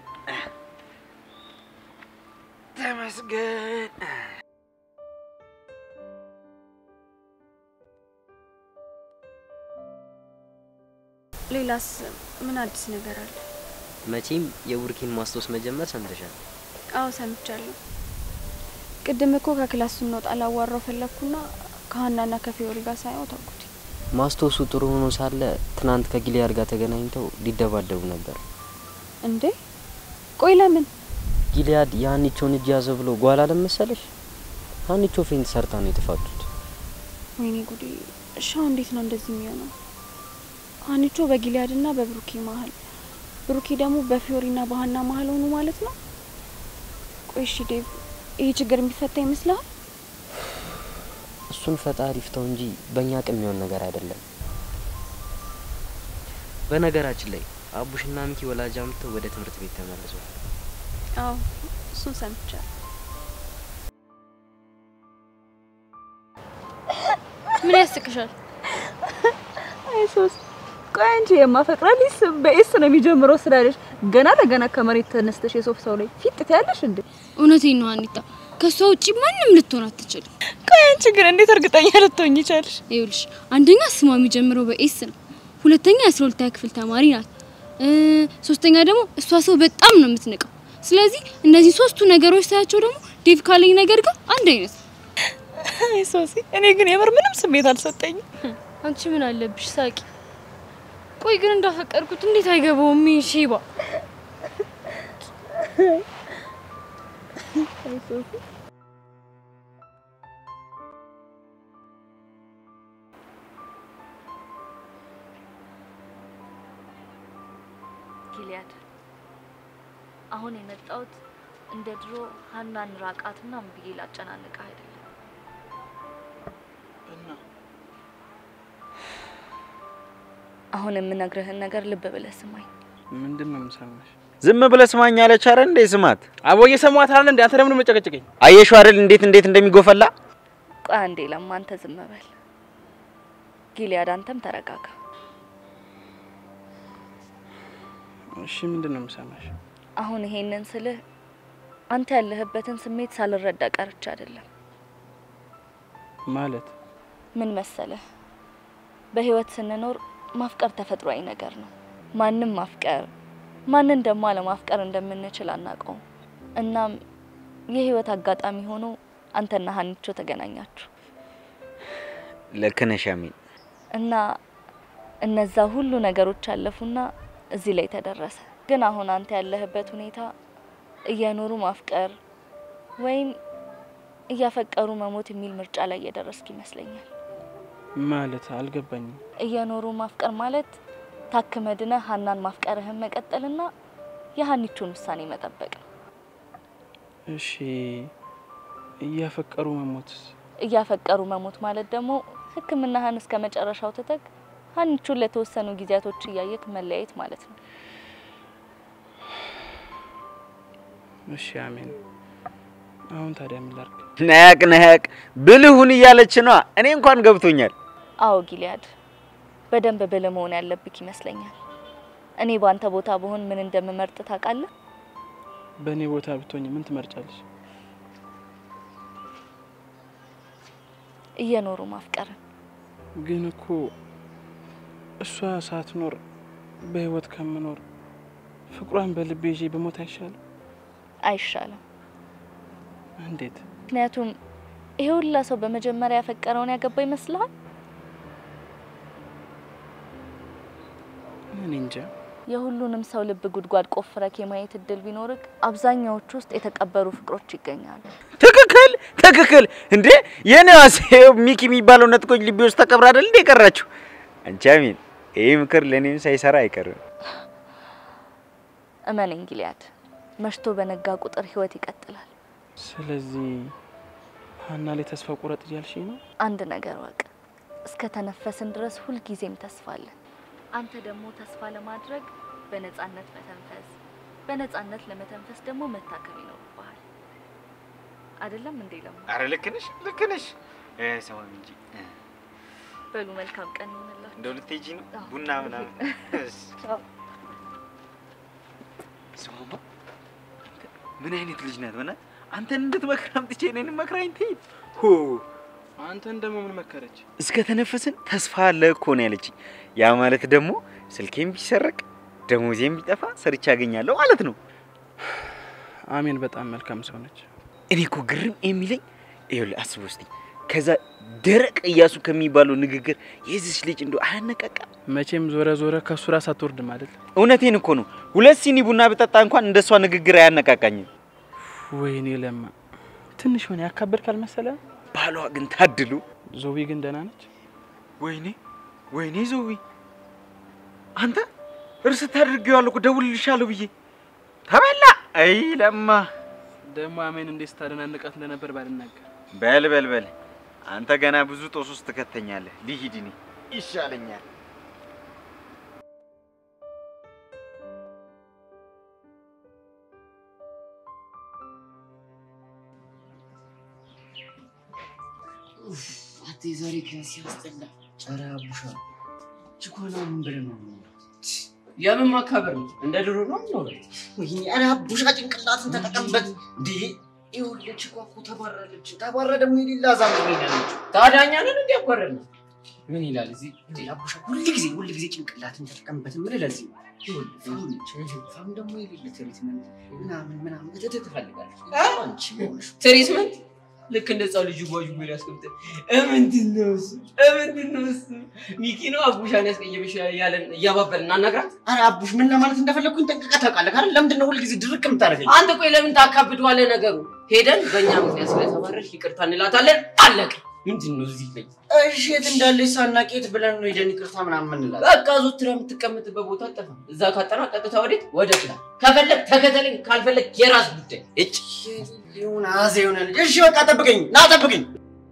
ተመስገን። ሌላስ ምን አዲስ ነገር አለ? መቼም የቡርኪን ማስታወስ መጀመር ሰምተሻል። አዎ ሰምቻለሁ። ቅድም እኮ ከክላስ ስንወጣ ላዋራው ፈለግኩና ከሀናና ከፊዮሪ ጋር ሳየው ተውኩት። ማስታወሱ ጥሩ ሆኖ ሳለ ትናንት ከጊሊያድ ጋር ተገናኝተው ሊደባደቡ ነበር። እንዴ ቆይ ለምን? ጊሊያድ የሀኒቾን እጅ ያዘ ብሎ ጓል አለመሰለሽ? ሀኒቾ ፌንት ሰርታ ነው የተፋቱት። ወይኔ ጉዴ! እሻው እንዴት ነው እንደዚህ የሚሆነው? ሀኒቾ በጊሊያድና በብሩኬ መሀል፣ ብሩኬ ደግሞ በፊዮሪና በሀና መሀል ሆኑ ማለት ነው። ቆይ እሺ ዴቭ፣ ይህ ችግር የሚፈታ ይመስልሃል? እሱን ፈጣሪ ይፍታው እንጂ በእኛ አቅም የሚሆን ነገር አይደለም። በነገራችን ላይ አቡሽና ሚኪ ወላጅ አምጥተው ወደ ትምህርት ቤት ተመልሰዋል። አዎ እሱን ሰምቻለሁ። ምን ያስቅሻል? አይ ሶስ ቆይ አንቺ የማፈቅራልሽ ስም በኤስ ነው የሚጀምረው ስላለሽ ገና ለገና ከመሬት ተነስተሽ የሶፍ ሰው ላይ ፊት ትያለሽ እንዴ? እውነቴን ነው አኒታ፣ ከሷ ውጪ ማንም ልትሆን አትችልም። ቆይ አንቺ ግን እንዴት እርግጠኛ ልትሆኝ ይቻልሽ? ይኸውልሽ አንደኛ ስሟ የሚጀምረው በኤስ ነው። ሁለተኛ የአስራ ሁለተኛ ክፍል ተማሪ ናት። እ ሶስተኛ ደግሞ እሷ ሰው በጣም ነው የምትንቀው። ስለዚህ እነዚህ ሶስቱ ነገሮች ሳያቸው ደግሞ ዴቭ ካለኝ ነገር ጋር አንድ አይነት ነው። አይ ሶሲ፣ እኔ ግን የምር ምንም ስሜት አልሰጠኝም። አንቺ ምን አለብሽ ሳቂ። ቆይ ግን እንዳፈቀርኩት እንዴት አይገባውም? ይሄ ሼባ አይ ሶሲ ጊሊያድ አሁን የመጣሁት እንደ ድሮ ሀናን ራቃት ምናምን ብዬ ላጨናንቅህ አይደለም። አሁን የምነግርህን ነገር ልብ ብለህ ስማኝ። ምንድን ነው የምሰማሽ? ዝም ብለህ ስማኝ አለች አይደል እንዴ? ስማት። አቦ እየሰማት አይደል እንዴ? አንተ ለምን መጨቀጨቀኝ? አየሽው አይደል እንዴት እንዴት እንደሚጎፈላ። ቆይ አንዴ ለማ፣ አንተ ዝም በል። ጊሊያድ አንተም ተረጋጋ። እሺ ምንድን ነው የምሰማሽ? አሁን ይሄንን ስልህ አንተ ያለህበትን ስሜት ሳልረዳ ቀርቼ አይደለም። ማለት ምን መሰለህ፣ በህይወት ስንኖር ማፍቀር ተፈጥሯዊ ነገር ነው። ማንም ማፍቀር ማንን ደግሞ አለማፍቀር እንደምንችል አናውቀውም። እናም የህይወት አጋጣሚ ሆኖ አንተና ሀኒቾ ተገናኛችሁ ልክ ነሽ አሚን። እና እነዛ ሁሉ ነገሮች አለፉና እዚህ ላይ ተደረሰ። ግን አሁን አንተ ያለህበት ሁኔታ እየኖሩ ማፍቀር ወይም እያፈቀሩ መሞት የሚል ምርጫ ላይ እየደረስክ ይመስለኛል። ማለት አልገባኝም። እየኖሩ ማፍቀር ማለት ታክመ ድነህ ሀናን ማፍቀርህን መቀጠልና የሀኒቾን ውሳኔ መጠበቅ ነው። እሺ እያፈቀሩ መሞትስ? እያፈቀሩ መሞት ማለት ደግሞ ሕክምናህን እስከ መጨረሻው ትተክ ሀኒቾን ለተወሰኑ ጊዜያቶች እያየክ መለያየት ማለት ነው። እሺ አሜን። አሁን ታዲያ ምን ላድርግ? ነያቅ ነያቅ ብልሁን እያለች ነዋ። እኔ እንኳን ገብቶኛል። አዎ ጊሊያድ፣ በደንብ ብልህ መሆን ያለብክ ይመስለኛል። እኔ በአንተ ቦታ ብሆን ምን እንደምመርጥ ታውቃለህ? በእኔ ቦታ ብትሆኝ ምን ትመርጫለሽ? እየኖሩ ማፍቀርን። ግን እኮ እሷ ሳትኖር በህይወት ከምኖር ፍቅሯን በልቤ ይዤ በሞት አይሻልም? አይሻልም። እንዴት? ምክንያቱም ይሄ ሁላ ሰው በመጀመሪያ ያፈቀረውን ያገባ ይመስልሃል? እኔ እንጃ። የሁሉንም ሰው ልብ ጉድጓድ ቆፍረክ የማየት እድል ቢኖርክ አብዛኛዎቹ ውስጥ የተቀበሩ ፍቅሮች ይገኛሉ። ትክክል ትክክል። እንዴ የኔዋስ ሚኪ የሚባለው ነጥቆኝ ልቤ ውስጥ ተቀብራ አይደል እንዴ የቀራችሁ? አንቺ አሚን፣ ይህ ምክር ለእኔም ሳይሰራ አይቀርም። እመነኝ ጊሊያድ፣ መሽቶ በነጋ ቁጥር ህይወት ይቀጥላል። ስለዚህ ሀና ላይ ተስፋ ቁረጥ እያልሽኝ ነው? አንድ ነገር ወቅ፣ እስከ ተነፈስን ድረስ ሁልጊዜም ተስፋ አለን። አንተ ደግሞ ተስፋ ለማድረግ በነጻነት መተንፈስ፣ በነጻነት ለመተንፈስ ደግሞ መታከም ይኖርብሃል። አይደለም እንዴ ለማ? አረ ልክ ነሽ ልክ ነሽ። ሰማም እንጂ በሉ መልካም ቀን ይሆንላችሁ። እንደው ልትሄጂ ነው አዎ። ቡና ምናምን ቻው። ስሙማ ምን አይነት ልጅ ናት? በእናትህ አንተን እንድትመክር አምጥቼ እኔንም መክራኝ ትሄድ። ሆ አንተን ደግሞ ምን መከረች? እስከ ተነፈስን ተስፋ አለ እኮ ነው ያለችኝ። ያ ማለት ደግሞ ስልኬም ቢሰረቅ ደሞዜም ቢጠፋ ሰርቼ አገኛለሁ ማለት ነው። አሜን በጣም መልካም ሰው ነች። እኔ እኮ ግርም የሚለኝ ይኸውልህ፣ አስበው እስቲ ከዛ ደረቅ እያሱ ከሚባለው ንግግር የዚች ልጅ እንደው አያነቃቃም? መቼም ዞረ ዞረ ከሱ ራስ አትወርድም አይደል? እውነቴን እኮ ነው። ሁለት ሲኒ ቡና ብጠጣ እንኳን እንደሷ ንግግር አያነቃቃኝም። ወይኔ ለማ ትንሽ ሆነ ያካበድክ አልመሰለህም? ባሏ ግን ታድሉ። ዞቢ ግን ደህና ነች? ወይኔ ወይኔ ዞቢ አንተ እርስ ታድርጌዋለሁ እኮ ደውልልሻለሁ ብዬ ተበላ። አይ ለማ ደግሞ አሜን እንዴት ስታደናንቃት እንደነበር ባልናገር። በል በል በል አንተ ገና ብዙ ጦስ ውስጥ ትከተኛለህ። ልሂድ እኔ ይሻለኛል። ዛሬ ክላስ ሲያስጠላ። ኧረ አቡሻ ችኮላ ምን ብለህ ነው? የምን ማካበር ነው? እንደ ድሮ ነው የምኖረው። ወይኔ ኧረ አቡሻ ጭንቅላትን ተጠቀምበት። እንዴ ይኸውልህ ችኳ እኮ ተባረረች። ተባረ ደግሞ የሌላ ዛም ሄዳለች። ታዲያ እኛ ነን እንዲ ያባረርን ነው። ምን ይላል እዚህ? እንዴ አቡሻ ሁል ጊዜ ሁል ጊዜ ጭንቅላትን ተጠቀምበት የምልህ ለዚህ ነው። ይኸውልህ ፋም ነች። ፋም ደግሞ የሌለ ትሪትመንት ምናምን ምናምን እትት ትፈልጋለች። አንቺ ሆነሽ ትሪትመንት ልክ እንደ ህፃን ልጅ ጓዥ ጎል ያስቀምጠ ምንድን ነው እሱ? ምንድን ነው እሱ? ሚኪ ነው አቡሻን ያስቀየመሽ ያለን እያባበልን እናናግራት። ኧረ አቡሽ ምን ለማለት እንደፈለግኩኝ ጠንቅቀህ ታውቃለህ አይደል? ለምንድን ነው ሁልጊዜ ድርቅ የምታደርገኝ? አንተ ቆይ ለምን ታካብደዋለህ ነገሩ? ሄደን በእኛ ምክንያት ስለተባረርሽ ይቅርታ እንላታለን። አለቀ። ምንድን ነው እዚህ ላይ? እሺ የት እንዳለች ሳናውቅ የት ብለን ነው ሄደን ይቅርታ ምናምን የምንላት? በቃ ዞትራ የምትቀመጥበት ቦታ አጠፋም። እዛ ካጠና ቀጥታ ወዴት? ወደ ክላስ። ከፈለግ ተከተለኝ፣ ካልፈለግ የራስ ጉዳይ። እጭ ይሁን አዜ የሆነ ልጅ። እሺ በቃ ጠብቀኝ፣ ና ጠብቀኝ።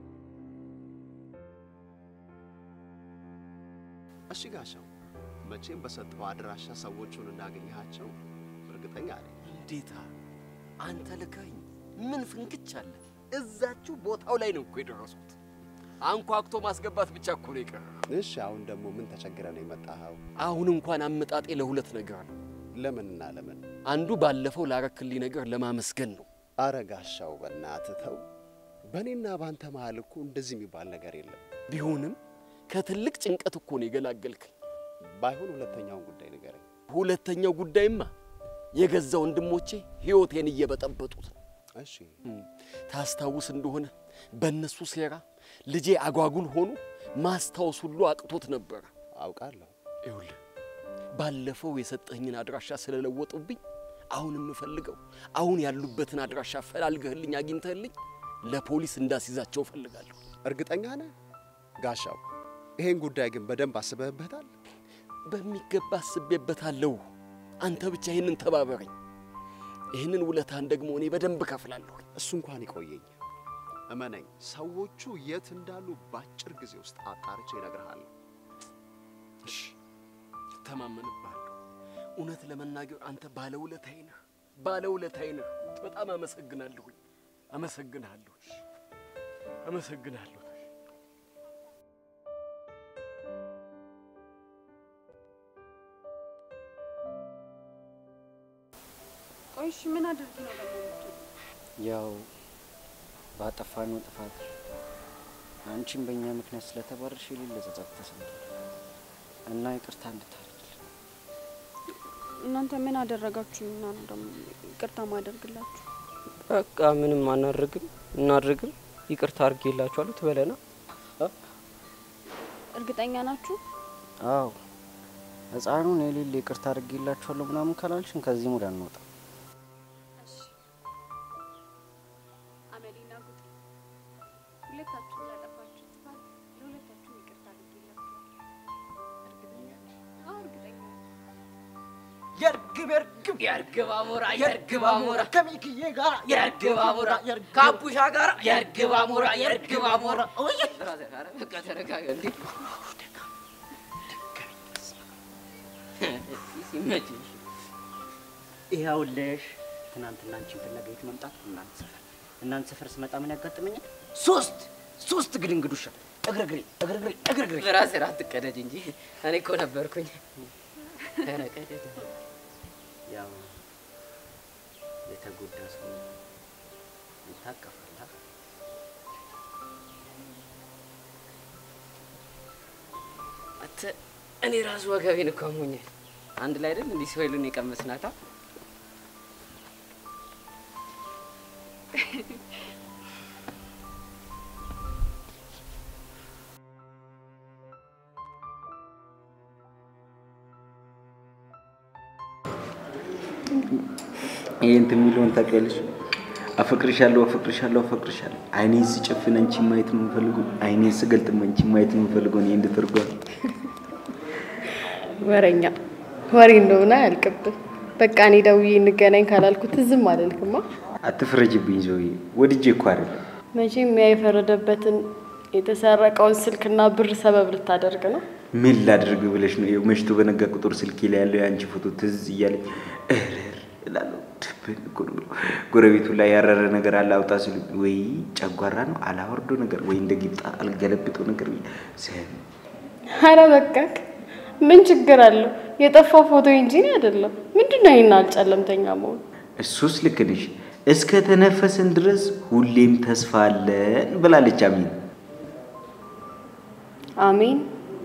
እሺ ጋሻው፣ መቼም በሰጠው አድራሻ ሰዎቹን እንዳገኘሃቸው እርግጠኛ ነኝ። እንዴታ አንተ ልካኝ ምን ፍንክች አለ? እዛችሁ ቦታው ላይ ነው እኮ የደረሱት። አንኳኩቶ ማስገባት ብቻ እኮ ነው የቀረ። እሺ አሁን ደግሞ ምን ተቸግረ ነው የመጣኸው? አሁን እንኳን አመጣጤ ለሁለት ነገር ነው። ለምንና ለምን? አንዱ ባለፈው ላረክልኝ ነገር ለማመስገን ነው። አረ ጋሻው በእናትህ ተው። በእኔና በአንተ መሀል እኮ እንደዚህ የሚባል ነገር የለም። ቢሆንም ከትልቅ ጭንቀት እኮ ነው የገላገልከኝ። ባይሆን ሁለተኛውን ጉዳይ ንገረኝ። ሁለተኛው ጉዳይማ የገዛ ወንድሞቼ ህይወቴን እየበጠበጡት ነው። እሺ ታስታውስ እንደሆነ በእነሱ ሴራ ልጄ አጓጉል ሆኖ ማስታወስ ሁሉ አቅቶት ነበረ። አውቃለሁ። ይኸውልህ ባለፈው የሰጠኝን አድራሻ ስለለወጡብኝ አሁን የምፈልገው አሁን ያሉበትን አድራሻ ፈላልገህልኝ አግኝተህልኝ ለፖሊስ እንዳስይዛቸው እፈልጋለሁ። እርግጠኛ ነህ ጋሻው? ይሄን ጉዳይ ግን በደንብ አስበህበታል? በሚገባ አስቤበታለሁ። አንተ ብቻ ይህንን ተባበረኝ። ይህንን ውለታን ደግሞ እኔ በደንብ እከፍላለሁ። እሱ እንኳን ይቆየኝ። እመነኝ፣ ሰዎቹ የት እንዳሉ በአጭር ጊዜ ውስጥ አጣርቼ እነግርሃለሁ። እሺ፣ እተማመንብሃለሁ። እውነት ለመናገር አንተ ባለውለታዬ ነህ፣ ባለውለታዬ ነህ። በጣም አመሰግናለሁኝ። አመሰግንሃለሁ፣ አመሰግናለሁ። ቆይ እሺ ምን አድርጊ ነው ደግሞ የምትውለው? ያው ባጠፋነው ጥፋት አንቺም በእኛ ምክንያት ስለተባረርሽ የሌለ ጸጸት ተሰምቷል እና ይቅርታ እንድታደርግልን እናንተ ምን አደረጋችሁና ነው ደግሞ ይቅርታ ማደርግላችሁ? በቃ ምንም አናደርግም እናድርግም ይቅርታ አድርጌላችኋለሁ ትበለና እርግጠኛ ናችሁ? አዎ ህፃኑን የሌለ ይቅርታ አድርጌላችኋለሁ ምናምን ካላልሽን ከዚህ ሙድ አንወጣ አመሌና ጉጤ ሁለታችሁ ላጠፋችሁ ጥፋት ለሁለታችሁም ይቅርታ አድርጌላችኋለሁ። እርግጠኛ ነኝ? አዎ እርግጠኛ ነኝ። የእርግብ የእርግብ የእርግብ አሞራ የእርግብ አሞራ ከሚክዬ ጋር የእርግብ አሞራ ከአቡሻ ጋር የእርግብ አሞራ የእርግብ አሞራ ኦይ ብራዘር፣ ኧረ በቃ ተረጋጋ እንዴ ሲመችሽ ይኸውልሽ ትናንትና አንቺን ፍለጋ የት መምጣት እናንተ ሰፈር እናንተ ሰፈር ስመጣ ምን ያጋጥመኛል? ሶስት ሶስት ግድንግድ ውሻ እግርግሬ እግርግሬ እግርግሬ ብራዘር አትቀደድ እንጂ እኔ እኮ ነበርኩኝ። ኧረ ቀደድ ያው የተጎዳ ሰው ይታቀፋል። አ? አንተ እኔ ራሱ ወገቤን እኮ አሞኛል። አንድ ላይ አይደል እንዲህ ሲወይሉን የቀመስናታ ይሄ እንትን የሚለውን ታውቂያለሽ? አፈቅርሻለሁ አፈቅርሻለሁ አፈቅርሻለሁ። አይኔን ስጨፍን አንቺ ማየት ነው የምፈልገው። አይኔን ስገልጥም አንቺ ማየት ነው የምፈልገው። እኔ እንድትርጓል ወረኛ ወሬ እንደሆነ አያልቅብን። በቃ እኔ ደውዬ እንገናኝ ካላልኩት ዝም አልልክማ። አትፍረጅብኝ ዞዬ፣ ወድጄ እኮ አይደለም። መቼም ያ የፈረደበትን የተሰረቀውን ስልክና ብር ሰበብ ልታደርግ ነው። ምን ላድርግ ብለሽ ነው? ይኸው መሽቶ በነጋ ቁጥር ስልኬ ላይ ያለው የአንቺ ፎቶ ትዝ እያለኝ እርር እላለሁ። ስብን እኮ ነው ብሎ ጎረቤቱ ላይ ያረረ ነገር አለ አውጣ ሲሉ ወይ ጨጓራ ነው አላወርዶ ነገር ወይ እንደ ጊብጣ አልገለብጦ ነገር ብዬ ስም ኧረ በቃክ፣ ምን ችግር አለው? የጠፋው ፎቶ እንጂ እኔ አይደለም። ምንድን ነው ይህን አልጨለምተኛ መሆን? እሱስ ልክ ነሽ። እስከ ተነፈስን ድረስ ሁሌም ተስፋ አለን ብላለች አሚን። አሜን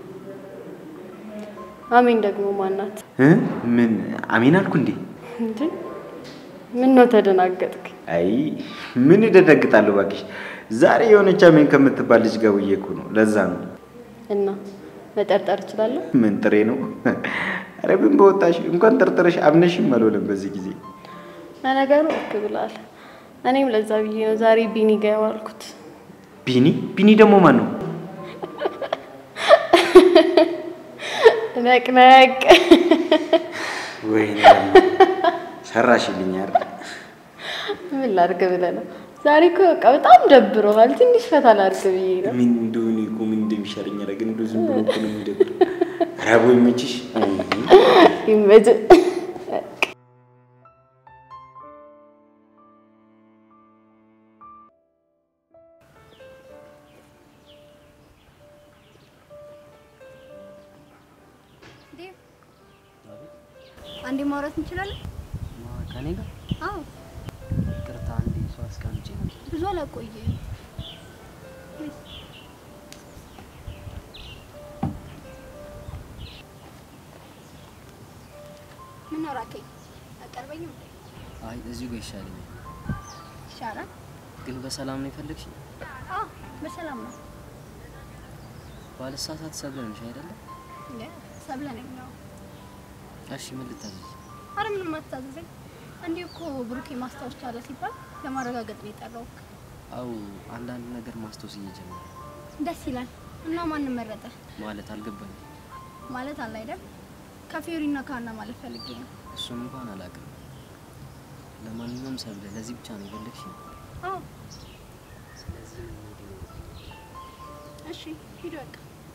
አሜን ደግሞ ማናት? እ? ምን አሚን አልኩ እንዴ? እንዴ ምን ነው ተደናገጥክ? አይ ምን ይደነግጣለሁ እባክሽ። ዛሬ የሆነች አሜን ከምትባል ልጅ ጋር ውዬ እኮ ነው። ለዛ ነው። እና መጠርጠር እችላለሁ? ምን ጥሬ ነው? ኧረ ምን በወጣሽ እንኳን ጠርጥረሽ አምነሽም አልሆነም በዚህ ጊዜ። ለነገሩ ልክ ብለሃል። እኔም ለዛ ብዬ ነው ዛሬ ቢኒ ጋ የዋልኩት። ቢኒ ቢኒ ደግሞ ማን ነው? ነቅነቅ ወይኔ ሰራሽልኝ አይደል? ምን ላድርግ ብለህ ነው? ዛሬ እኮ በቃ በጣም ደብሮሃል። ትንሽ ፈታ ላድርግ ብዬ ነው። ምን እንደሆነ እኮ ምን እንደሚሻለኝ ኧረ ግን እንደው ዝም ብሎ እኮ ነው የሚደብር። ኧረ አቦ ይመችሽ። ይመችህ። ዴቭ አንዴ ማውራት እንችላለን? ከኔ ጋር አዎ፣ ቅርታ አንዴ ሰው አስቀምጬ ነው። ብዙ አላቆየም። ምን ነው ራከኝ? አቀርበኝም አይ እዚሁ ጋር ይሻለኛል። ይሻላል። ግን በሰላም ነው የፈለግሽኝ? አዎ፣ በሰላም ነው። ባልሳሳት ሰብለ ነሽ አይደለም? ሰብለ ነኝ ነው። እሺ ምን ልታዘዝ? አረ ምንም አትታዘዘኝ። እንዲህ እኮ ብሩኬ ማስታወስ ቻለ ሲባል ለማረጋገጥ ነው የጠራሁት። አው አንዳንድ ነገር ማስታወስ እየጀመረ ደስ ይላል። እና ማንን መረጠ? ማለት አልገባኝም። ማለት አለ አይደል? ከፊዮሪና ከሀና ማለት ፈልጌ ነው። እሱን እንኳን አላውቅም። ለማንኛውም ሰብለ ለዚህ ብቻ ነው የፈለግሽኝ? አዎ፣ ስለዚህ እሺ ሂድ በቃ።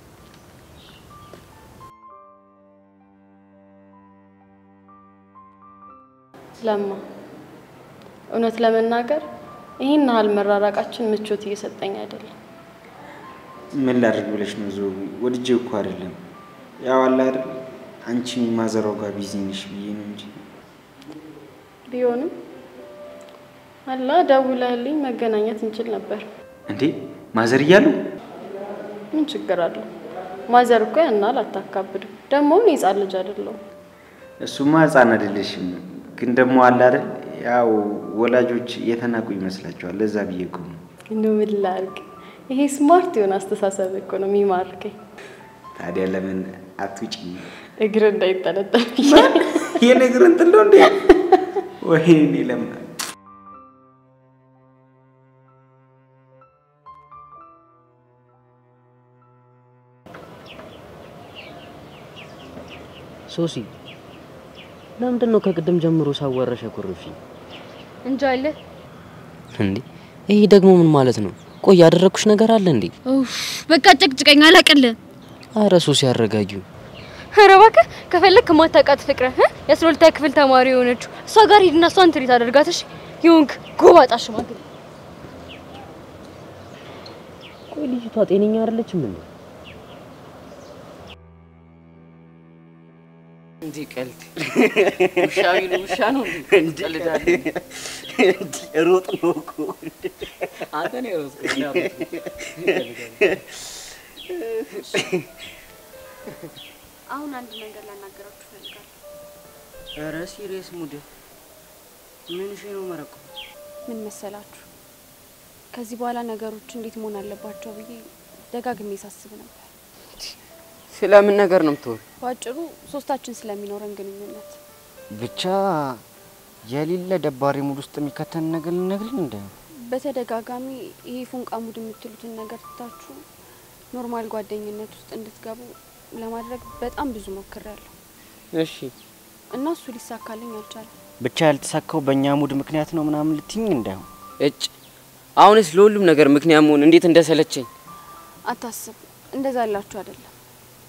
ለማ እውነት ለመናገር ይህን ያህል መራራቃችን ምቾት እየሰጠኝ አይደለም። ምን ላድርግ ብለሽ ነው ዞ ወድጄ እኮ አይደለም። ያው አለ አይደል አንቺ ማዘራው ጋር ቢዚ ነሽ ብዬ ነው እንጂ ቢሆንም አላ ደውለህልኝ መገናኘት እንችል ነበር። እንዴ ማዘር እያሉ ምን ችግር አለው? ማዘር እኮ ያን ያህል አታካብድም። ደግሞ እኔ ሕፃን ልጅ አይደለሁም። እሱማ ህፃን አይደለሽም፣ ግን ደግሞ አለ አይደል ያው ወላጆች የተናቁ ይመስላቸዋል። ለዛ ብዬ እኮ ነው። እንደው ምን ላድርግ? ይሄ ስማርት የሆነ አስተሳሰብ እኮ ነው የሚማርከኝ። ታዲያ ለምን አትውጪ? እግር እንዳይጠለጠል ይሄ ነገር እንትን ነው እንዴ? ወይኔ ለምን ሶሲ ለምንድን ነው ከቅድም ጀምሮ ሳወራሽ ያኮረፍሽኝ? እንጃ አለ እንዴ ይሄ ደግሞ ምን ማለት ነው? ቆይ ያደረኩሽ ነገር አለ እንዴ? ኡፍ በቃ ጨቅጭቀኝ፣ አላቅልህ። አረ ሶሲ አረጋጊው። ኧረ እባክህ ከፈለክ ማታውቃት ፍቅረ እ የአስራ ሁለተኛ ክፍል ተማሪ የሆነችው እሷ ጋር ሂድና እሷን ትሪት አደርጋት። እሺ የሆንክ ጎባጣ ሽማግሌ። ቆይ ልጅቷ ጤነኛ አይደለችም እንዴ? እንዴ ቀልድ ውሻ ቢሉ ውሻ ነው እንዴ? ቀልዳለህ እንዲ ሮጥ ነው እኮ አንተ ነው የሮጥኩት፣ እኔ አሁን አንድ ነገር ላናገራችሁ እፈልጋለሁ። ኧረ ሲሪየስ ሙድ ምን ሽ ነው መረቁ ምን መሰላችሁ፣ ከዚህ በኋላ ነገሮች እንዴት መሆን አለባቸው ብዬ ደጋግሜ ሳስብ ነበር። ስለምን ነገር ነው የምትሆን? በአጭሩ ሶስታችን ስለሚኖረን ግንኙነት ብቻ የሌለ ደባሪ ሙድ ውስጥ የሚከተን ነገር ልነግርን እንደ በተደጋጋሚ ይሄ ፉንቃ ሙድ የምትሉትን ነገር ትታችሁ ኖርማል ጓደኝነት ውስጥ እንድትገቡ ለማድረግ በጣም ብዙ ሞክሬያለሁ እሺ እና እሱ ሊሳካልኝ አልቻለም። ብቻ ያልተሳካው በእኛ ሙድ ምክንያት ነው ምናምን ልትኝ እንዳይሆን እጭ አሁንስ ለሁሉም ነገር ምክንያት መሆን እንዴት እንደሰለቸኝ አታስብ፣ እንደዛ ያላችሁ አይደለም።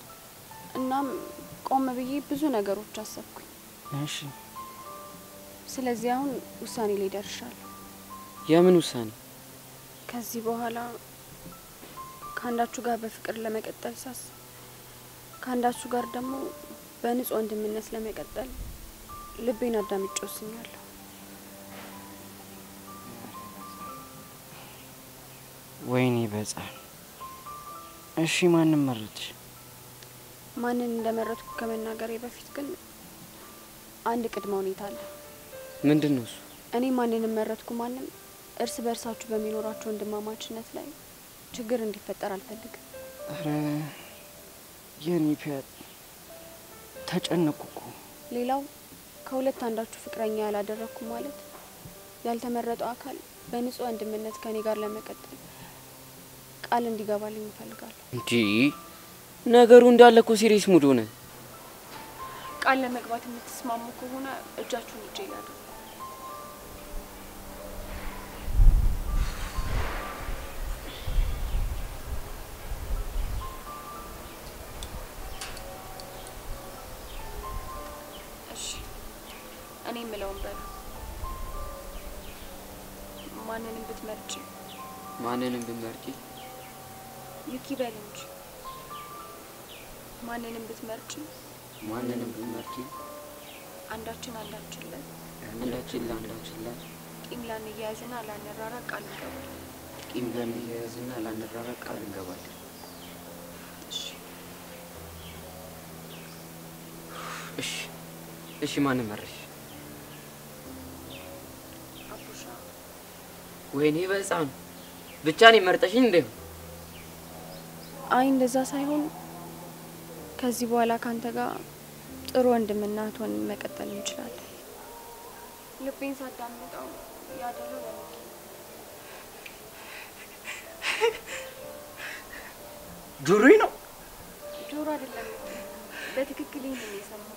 እናም ቆም ብዬ ብዙ ነገሮች አሰብኩኝ። እሺ ስለዚህ አሁን ውሳኔ ላይ ደርሻለሁ። የምን ውሳኔ? ከዚህ በኋላ ከአንዳችሁ ጋር በፍቅር ለመቀጠል ሳስብ ከአንዳችሁ ጋር ደግሞ በንጹህ ወንድምነት ለመቀጠል ልቤን አዳምጬ ወስኛለሁ። ወይኔ በጻል። እሺ ማንም መረጥሽ? ማንን እንደመረጥኩ ከመናገሬ በፊት ግን አንድ ቅድመ ሁኔታ አለ። ምንድን ነው እሱ? እኔ ማንንም መረጥኩ ማንም እርስ በእርሳችሁ በሚኖራቸው ወንድማማችነት ላይ ችግር እንዲፈጠር አልፈልግም። ኧረ የኔ ፒያት ተጨነቁ እኮ። ሌላው ከሁለት አንዳችሁ ፍቅረኛ ያላደረግኩ ማለት ያልተመረጠው አካል በንጹህ ወንድምነት ከኔ ጋር ለመቀጠል ቃል እንዲገባልኝ እፈልጋለሁ። እንዲ ነገሩ እንዳለ እኮ ሲሪየስ ሙድ ሆነ። ቃል ለመግባት የምትስማሙ ከሆነ እጃችሁን እጄ ላይ አድርጉ። እሺ፣ እኔ የምለውን በሉ። ማንንም ብትመርጭ ማንንም ብመርጪ ዩኪ በል እንጂ ማንንም ብትመርጭ ማንንም ብመርጪ አንዳችን አንዳችን ላይ አንዳችን ለአንዳችን ላይ ቂም ላንያያዝና ላንራራቅ ቃል እንገባለን። ቂም ለመያያዝና ላንራራቅ ቃል እንገባለን። እሺ እሺ እሺ፣ ማንን መረሽ? አቡሻ ወይኔ በህፃኑ ብቻ እኔ መርጠሽኝ እንደ አይ እንደዛ ሳይሆን ከዚህ በኋላ ካንተ ጋር ጥሩ ወንድምና እህት ሆነን መቀጠል እንችላለን። ልቤን ሳዳምጠው ያደለው ለሚኪ ጆሮዬ ነው። ጆሮ አይደለም በትክክል ይህን ነው የሰማው።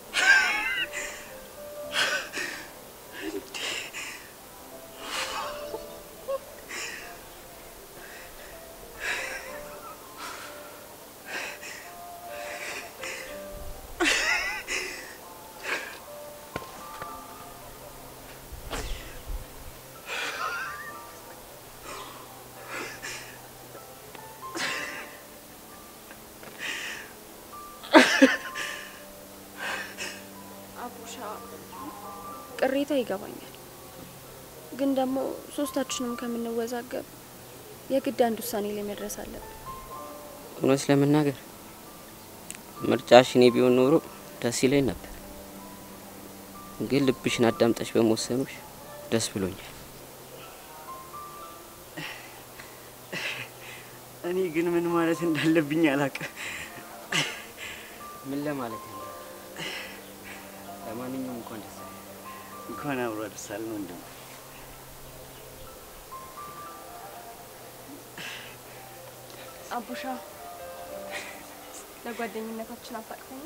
አቡሻ ቅሬታ ይገባኛል፣ ግን ደግሞ ሶስታችንም ከምንወዛገብ የግድ አንድ ውሳኔ ላይ መድረስ አለብን። እውነት ለመናገር ምርጫሽ እኔ ቢሆን ኖሮ ደስ ይለኝ ነበር፣ ግን ልብሽን አዳምጠሽ በመወሰኑሽ ደስ ብሎኛል። እኔ ግን ምን ማለት እንዳለብኝ አላውቅም። ምን ለማለት ነው? ለማንኛውም እንኳን ደስ አለህ። እንኳን አብሮ አደረሳልን ወንድም። አቡሻ ለጓደኝነታችን አታቅፈኝ።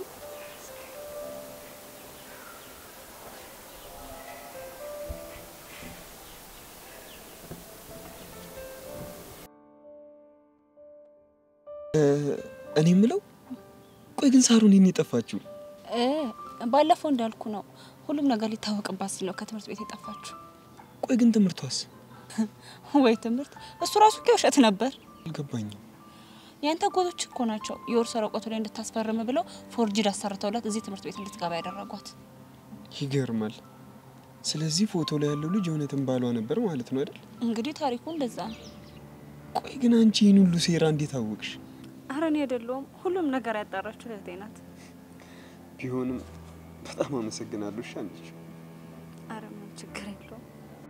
እኔ የምለው ቆይ ግን ሳሩን የኔ የጠፋችው እ ባለፈው እንዳልኩ ነው። ሁሉም ነገር ሊታወቅባት ሲል ነው ከትምህርት ቤት የጠፋችው። ቆይ ግን ትምህርቷስ ወይ ትምህርት! እሱ ራሱ እኮ ውሸት ነበር። አልገባኝም። ያንተ ጎቶች እኮ ናቸው የወርስ ወረቀቱ ላይ እንድታስፈርም ብለው ፎርጅድ አሰርተውላት እዚህ ትምህርት ቤት እንድትገባ ያደረጓት። ይገርማል። ስለዚህ ፎቶ ላይ ያለው ልጅ እውነትም ባሏ ነበር ማለት ነው አይደል? እንግዲህ ታሪኩ እንደዛ ነው። ቆይ ግን አንቺ ይህን ሁሉ ሴራ እንዴት አወቅሽ? አረ እኔ አይደለሁም። ሁሉም ነገር ያጣራችው እህቴ ናት። ቢሆንም በጣም አመሰግናለሁ። እሺ አንቺ አረ ምን ችግር የለውም።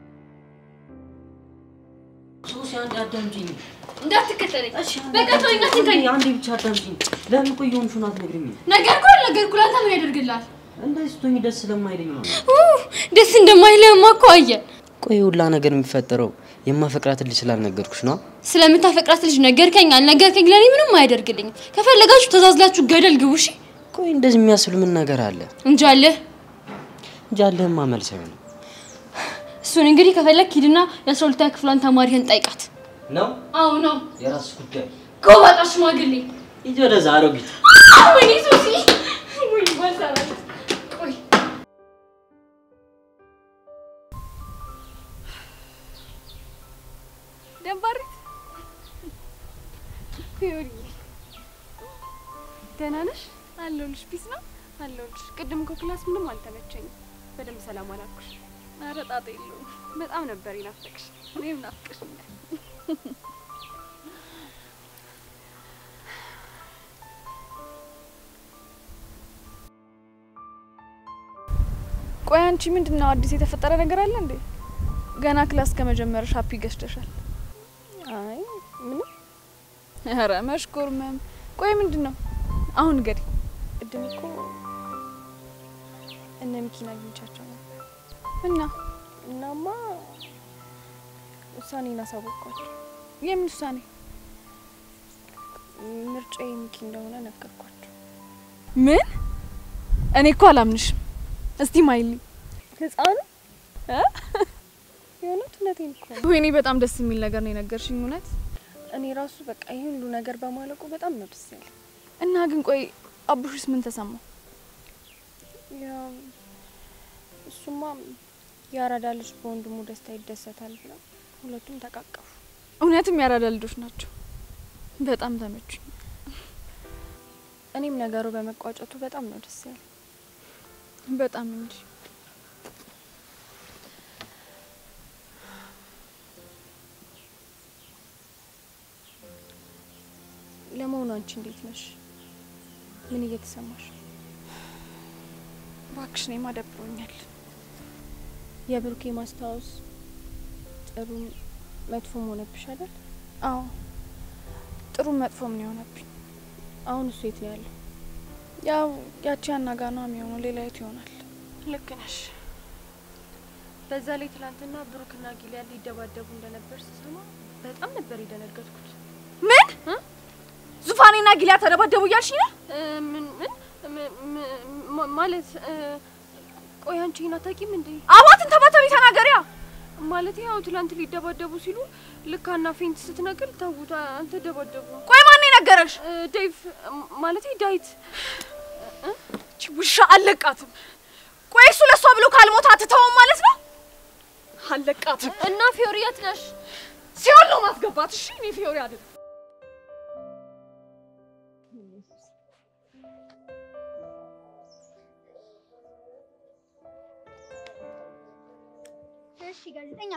ሶሲ አንድ አዳምጪኝ። እንዳትከተለኝ በቃ ተወኝ፣ አትንካኝ። አንዴ ብቻ አዳምጪኝ። ለምን ቆይ የሆንሽውን አትነግሪኝም? ነገርኩ አልነገርኩ ለአንተ ምን ያደርግልሃል? እንደዚህ ስትሆኚ ደስ ስለማይለኝ ነው። ኡ፣ ደስ እንደማይልህማ እኮ አየን። ቆይ ሁላ ነገር የሚፈጠረው የማፈቅራት ልጅ ስላልነገርኩሽ ነው። ስለምታፈቅራት ልጅ ነገርከኝ አልነገርከኝ ለእኔ ምንም አያደርግልኝም። ከፈለጋችሁ ተዛዝላችሁ ገደል ግቡ። እሺ ቆይ እንደዚህ የሚያስብል ምን ነገር አለ? እንጂ አለህ። እንጂ አለህማ መልስ አይሆንም እሱን እንግዲህ ከፈለግ ሂድና የአስራ ሁለተኛ ክፍሏን ተማሪህን ጠይቃት። ነው አዎ ነው። የራስሽ ጉዳይ። ጎባጣ ሽማግሌ። ሂጂ ወደዛ አሮጊት። ወይኔ ሶሲ፣ ወይ ባልሰራ ቆይ አለሁልሽ። ፒስ ነው አለሁልሽ። ቅድም እኮ ክላስ ምንም አልተመቸኝም። በደንብ ሰላም አላልኩሽ። ኧረ ጣጣ የለውም። በጣም ነበር ይናፈቅሽ። እኔም ናፍቅሽኛል። ቆይ አንቺ ምንድን ነው አዲስ የተፈጠረ ነገር አለ እንዴ? ገና ክላስ ከመጀመርሽ ሀፒ ገዝተሻል። አይ ምንም። ኧረ መሽኮርመም። ቆይ ምንድን ነው አሁን እንግዲህ ቅድም እኮ እነ ሚኪን አግኝቻቸው ነበር እና እናማ ውሳኔን አሳወቅኳቸው። የምን ውሳኔ? ምርጫ የሚኪ እንደሆነ ነገርኳቸው። ምን? እኔ እኮ አላምንሽም። እስቲ ማይሊ ህፃኑ የእውነት እውነቴን እኮ ነው። ወይኔ በጣም ደስ የሚል ነገር ነው የነገርሽኝ። እውነት እኔ ራሱ በቃ ይህ ሁሉ ነገር በማለቁ በጣም ነው ደስ ያለኝ። እና ግን ቆይ አቡሽስ ምን ተሰማው? ያው እሱማ የአራዳ ልጅ በወንድሙ ደስታ ይደሰታል ብለው ሁለቱም ተቃቀፉ። እውነትም የአራዳ ልጆች ናቸው። በጣም ተመቹኝ። እኔም ነገሩ በመቋጨቱ በጣም ነው ደስ ያለኝ። በጣም እንጂ ለመሆኑ አንቺ እንዴት ነሽ? ምን እየተሰማሽ? እባክሽ እኔማ ደብሮኛል። የብሩኬ ማስታወስ ጥሩም መጥፎም ሆነብሽ አይደል? አዎ ጥሩም መጥፎም ነው የሆነብኝ። አሁን እሱ የት ነው ያለው? ያው ያቺ አናጋ ነው የሚሆነው፣ ሌላ የት ይሆናል? ልክ ነሽ። በዛ ላይ ትናንትና ብሩክና ጊሊያን ሊደባደቡ እንደነበር ስሰማ በጣም ነበር የደነገጥኩት። ምን ዙፋኔና ጊሊያ ተደባደቡ እያልሽ ነው? ምን ምን ማለት ቆይ አንቺ ይህን አታውቂም እንዴ? አባትን ተባተቢ ተናገሪያ። ማለት ያው ትላንት ሊደባደቡ ሲሉ ልክ ሀና ፌንት ስትነግር ተውት፣ አንተ ደባደቡ። ቆይ ማን የነገረሽ? ዴቭ ማለት ዳዊት። እቺ ውሻ አለቃትም። ቆይ እሱ ለእሷ ብሎ ካልሞታ አትተውም ማለት ነው? አለቃትም። እና ፊዮሪ የት ነሽ? ሲሆን ነው ማስገባት። እሺ እኔ ፊዮሪ አይደለም እሺ ጋዜጠኛ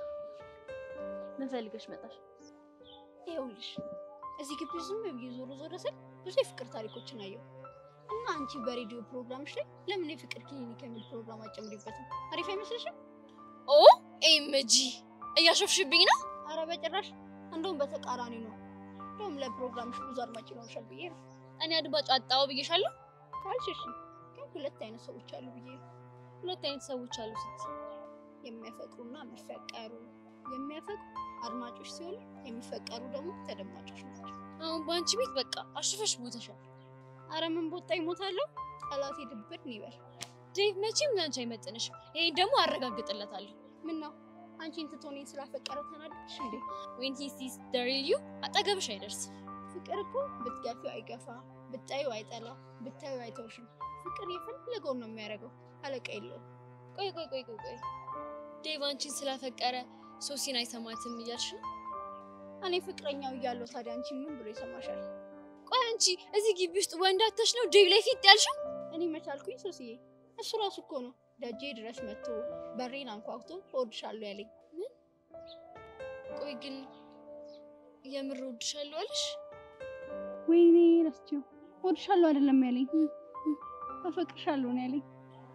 ምን ፈልገሽ መጣሽ? ይኸውልሽ እዚህ ግቢ ዝም ብዬ ዞሮ ዞሮ ስል ብዙ የፍቅር ታሪኮችን አየሁ እና አንቺ በሬዲዮ ፕሮግራምሽ ላይ ለምን የፍቅር ክሊኒክ የሚል ፕሮግራም አጨምሪበትም? አሪፍ አይመስልሽም? ኦ ኤምጂ እያሾፍሽብኝ ነው። አረ በጭራሽ እንደውም በተቃራኒ ነው። እንደውም ለፕሮግራምሽ ብዙ አድማጭ ይኖርሻል ብዬ ነው። እኔ አድማጭ አጣው ብዬሻለሁ። ካልሽ እሺ፣ ግን ሁለት አይነት ሰዎች አሉ ብዬ ነው። ሁለት አይነት ሰዎች አሉ ስት የሚያፈቅሩና የሚፈቀሩ የሚያፈቅሩ አድማጮች ሲሆኑ የሚፈቀሩ ደግሞ ተደማጮች ናቸው። አሁን በአንቺ ቤት በቃ አሽፈሽ ሞተሻል። አረ ምን ቦጣ ይሞታለሁ። ጠላቴ ድብር ይበል። ዴቭ መቼም ለአንቺ አይመጥንሽም። ይሄን ደግሞ አረጋግጥለታለሁ። ምን ነው አንቺን ትቶ እኔን ስላፈቀረ ተናደድሽ እንዴ? ዌን ሂ ሲስ ዘ ሪል ዩ አጠገብሽ አይደርስም። ፍቅር እኮ ብትገፊው አይገፋ፣ ብታዩ አይጠላ፣ ብታዩ አይተውሽም። ፍቅር የፈለገውን ነው የሚያደርገው፣ አለቃ የለውም። ቆይ ቆይ ቆይ ቆይ ቆይ ዴቭ አንቺን ስላፈቀረ ሶሲን አይሰማትም እያልሽ ነው? እኔ ፍቅረኛው እያለሁ ታዲያ አንቺ ምን ብሎ ይሰማሻል? ቆይ አንቺ እዚህ ግቢ ውስጥ ወንድ አተሽ ነው ዴቭ ላይ ፊት ያልሽው? እኔ መቻልኩኝ ሶስዬ? እሱ ራሱ እኮ ነው ደጄ ድረስ መጥቶ በሬን አንኳኩቶ እወድሻለሁ ያለኝ። ምን? ቆይ ግን የምር እወድሻለሁ አለሽ? ወይኔ ረስቼው። እወድሻለሁ አይደለም ያለኝ፣ አፈቅርሻለሁ ነው ያለኝ።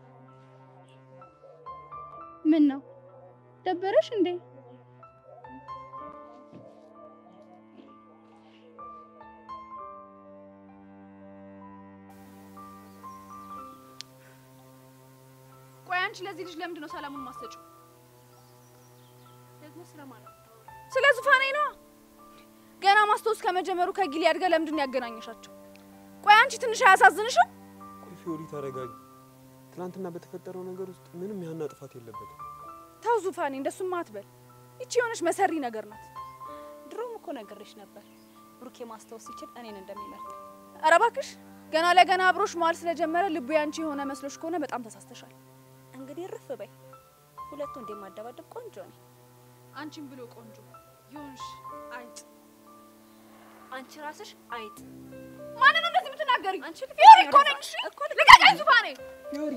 ምን ነው ደበረሽ እንዴ? ቆይ አንቺ ለዚህ ልጅ ለምንድን ነው ሰላሙን ማሰጪው? ደግሞ ስለማን ነው? ስለ ዙፋኔ ነው። ገና ማስታወስ ከመጀመሩ ከጊሊያድ ጋር ለምንድን ነው ያገናኘሻቸው? ቆይ አንቺ ትንሽ አያሳዝንሽም? ቆይ ፊዮሪ ተረጋጊ። ትናንትና በተፈጠረው ነገር ውስጥ ምንም ያህና ጥፋት የለበትም። ተው ዙፋኔ፣ እንደሱማ አትበል። ይቺ የሆነች መሰሪ ነገር ናት። ድሮም እኮ ነግሬሽ ነበር ብሩኬ ማስታወስ ሲችል እኔን እንደሚመርጥ። ኧረ እባክሽ ገና ለገና አብሮሽ መዋል ስለጀመረ ልቡ ያንቺ የሆነ መስሎሽ ከሆነ በጣም ተሳስተሻል። እንግዲህ እርፍ በይ። ሁለቱ እንደማደባደብ ቆንጆ ነኝ። አንቺን ብሎ ቆንጆ ይሁንሽ አይጥ። አንቺ ራስሽ አይጥ። ማንን ነው እንደዚህ የምትናገሪው? ፊዮሪ እኮ ነኝ። እሺ ልቀቀኝ ዙፋኔ። ፊዮሪ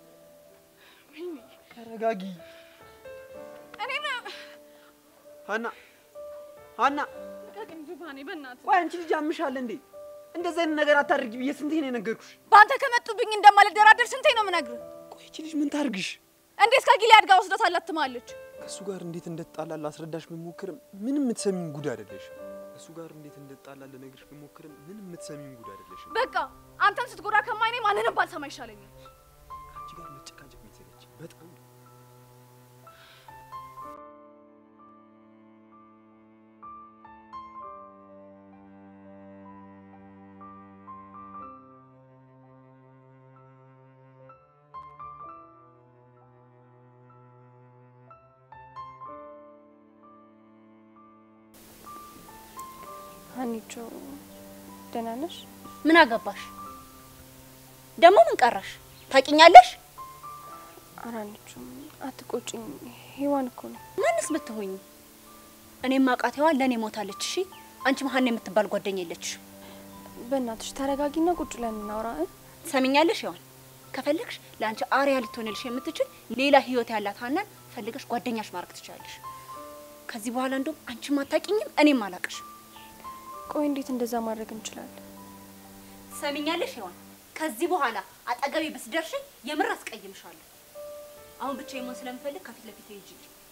ተረጋጊ። እኔን ሀና ሀና፣ ልቀቀኝ ዙፋኔ፣ በእናትህ ቆይ አንቺ ልጅ አምሻል እንዴ? እንደዚህ አይነት ነገር አታድርጊ ብዬ ስንቴ ነው የነገርኩሽ? በአንተ ከመጡብኝ እንደማልደራደር ስንቴ ነው የምነግርህ? ቆይ ይቺ ልጅ ምን ታርግሽ? እንዴት ከጊልያድ ጋር ወስዳት አላትማለች? ከእሱ ጋር እንዴት እንደተጣላ ላስረዳሽ ብሞክርም ምንም የምትሰሚኝ ጉድ አይደለሽም። ከእሱ ጋር እንዴት እንደተጣላ ልነግርሽ ብሞክርም ምንም የምትሰሚኝ ጉድ አይደለሽም። በቃ አንተን ስትጎዳ ከማይኔ ማንንም ባልሰማ ይሻለኛል። ከአንቺ ጋር መጨቃጨቅ የሚሰለች በጣም ነው። ሀኒቾ ደህና ነሽ? ምን አገባሽ ደግሞ? ምን ቀረሽ? ታውቂኛለሽ? ኧረ ሀኒቾ አትቆጭኝ። ሔዋን እኮ ነው። ማንስ ብትሆኝ እኔም ማውቃት ሔዋን ለእኔ ሞታለች። እሺ አንቺ መሀን የምትባል ጓደኛ የለችሽ። በእናትሽ ተረጋጊና ቁጭ ብለን እናውራ እ ትሰሚኛለሽ ሔዋን? ከፈለግሽ ለአንቺ አርያ ልትሆንልሽ የምትችል ሌላ ህይወት ያላት ሀናን ፈልገሽ ጓደኛሽ ማድረግ ትችላለሽ። ከዚህ በኋላ እንደውም አንቺም አታውቂኝም እኔም አላውቅሽም። ቆይ እንዴት እንደዛ ማድረግ እንችላለን? ትሰሚኛለሽ ሔዋን? ከዚህ በኋላ አጠገቤ ብትደርሺ የምር አስቀይምሻለሁ። አሁን ብቻ መሆን ስለምፈልግ ከፊት ለፊት ሂጂ።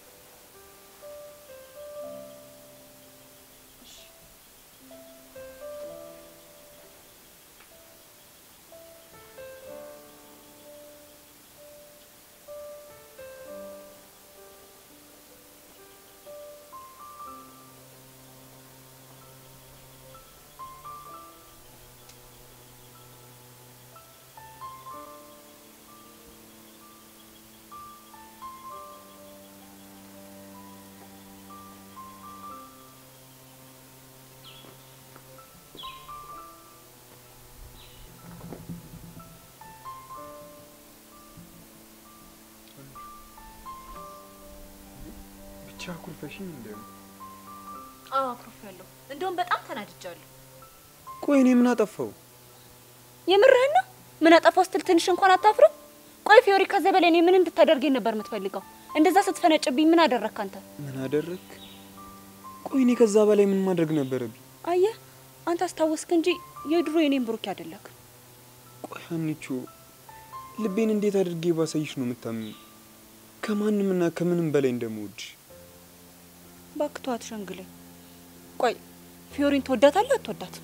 ብቻ አኩርፈሽኝ እንደው አዎ አኩርፌያለሁ። እንደውም በጣም ተናድጃለሁ። ቆይ እኔ ምን አጠፋው? የምርህን ነው? ምን አጠፋው ስትል ትንሽ እንኳን አታፍርም? ቆይ ፊዮሪ፣ ከዛ በላይ እኔ ምን እንድታደርገኝ ነበር የምትፈልገው? እንደዛ ስትፈነጭብኝ ምን አደረግክ አንተ? ምን አደረግክ? ቆይ እኔ ከዛ በላይ ምን ማድረግ ነበረብኝ? አየህ፣ አንተ አስታወስክ እንጂ የድሮ የኔም ብሩክ ያደለክ። ቆይ ሀኒቾ፣ ልቤን እንዴት አድርጌ ባሳይሽ ነው የምታምኝ? ከማንምና ከምንም በላይ እንደምወድሽ። እባክህ ተው አትሸንግለኝ። ቆይ ፊዮሪን ትወዳታለህ አትወዳትም?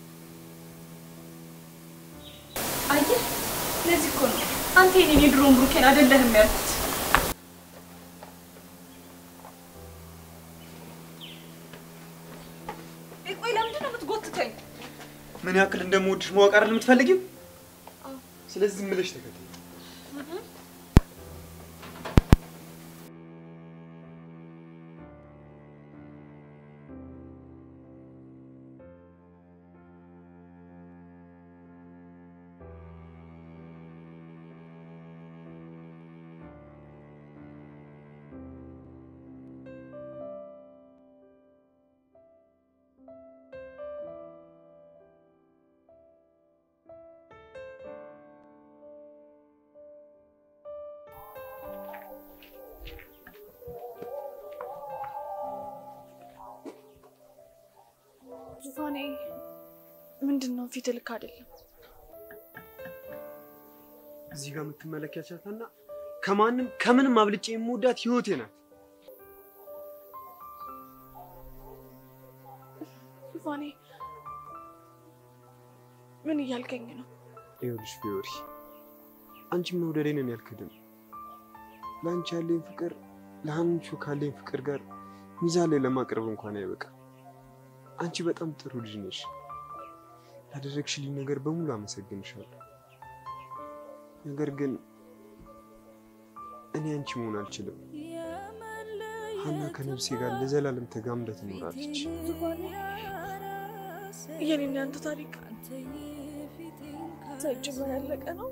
አየህ፣ ለዚህ እኮ ነው አንተ የኔን የድሮውን ብሩኬን አይደለህም ያልኩት። ቆይ ለምንድን ነው የምትጎትተኝ? ምን ያክል እንደምወድሽ ማወቅ አይደል የምትፈልጊው? ስለዚህ ዝም ብለሽ ተከተይ። ዙፋኔ ምንድን ነው? ፊት ልክ አይደለም። እዚህ ጋር የምትመለከቻትና ከማንም ከምንም አብልጬ የምወዳት ህይወቴ ናት። ዙፋኔ ምን እያልከኝ ነው? ይኸውልሽ ፊዮሪ፣ አንቺም መውደዴን እኔ አልክድም። ለአንቺ ያለኝ ፍቅር ለሀንቹ ካለኝ ፍቅር ጋር ሚዛን ላይ ለማቅረብ እንኳን አይበቃም። አንቺ በጣም ጥሩ ልጅ ነሽ። ያደረግሽልኝ ነገር በሙሉ አመሰግንሻለሁ። ነገር ግን እኔ አንቺ መሆን አልችልም። ሀና ከነፍሴ ጋር ለዘላለም ተጋምዳ ትኖራለች። ዙፋኔ የኔና ያንተ ታሪክ ሳይጀመር ያለቀ ነው።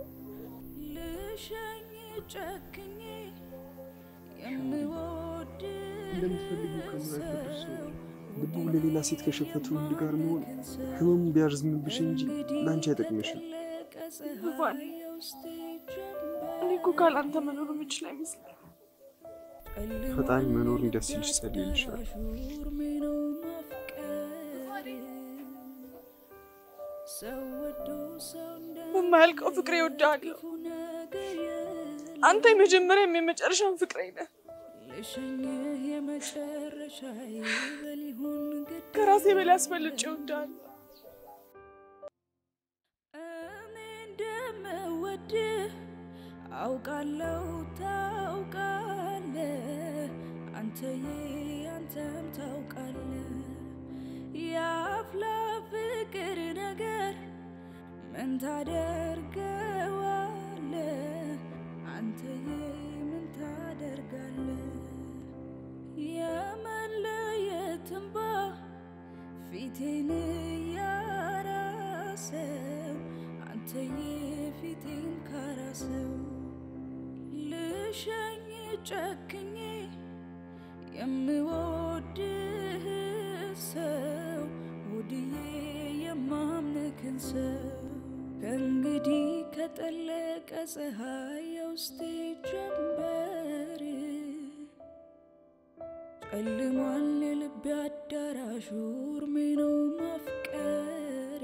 እንደምትፈልጊው ከማይወድሽ ሰው ልቡ ለሌላ ሴት ከሸፈተ ወንድ ጋር መሆን ህመሙ ቢያርዝምብሽ እንጂ ለአንቺ አይጠቅምሽም። ዙፋኔ እኔ እኮ ካላንተ መኖር የምችል አይመስለኝም። ፈጣሪ መኖር እንዲያስችልሽ ጸልይልሻል። በማያልቀው ፍቅሬ እወድሃለሁ። አንተ የመጀመሪያም የመጨረሻውን ፍቅሬ ነህ። ከራሴ በላይ አስበልጬ እወድሃለሁ። እንደምወድህ አውቃለሁ ታውቃለህ፣ አንተዬ አንተም ታውቃለህ። የአፍላ ፍቅር ነገር ምን ታደርገዋለህ? አንተዬ ምን ታደርጋለህ? የመለየት እንባ ፊቴን ያራሰው አንተዬ ፊቴን ካራሰው ልሸኝ ጨክኜ የምወድህ ሰው ውድዬ የማምንክን ሰው ከእንግዲህ ከጠለቀ ፀሐይ የውስጤ ጀንበር ጨልሟል የልቤ አዳራሹ እርሜ ነው ማፍቀር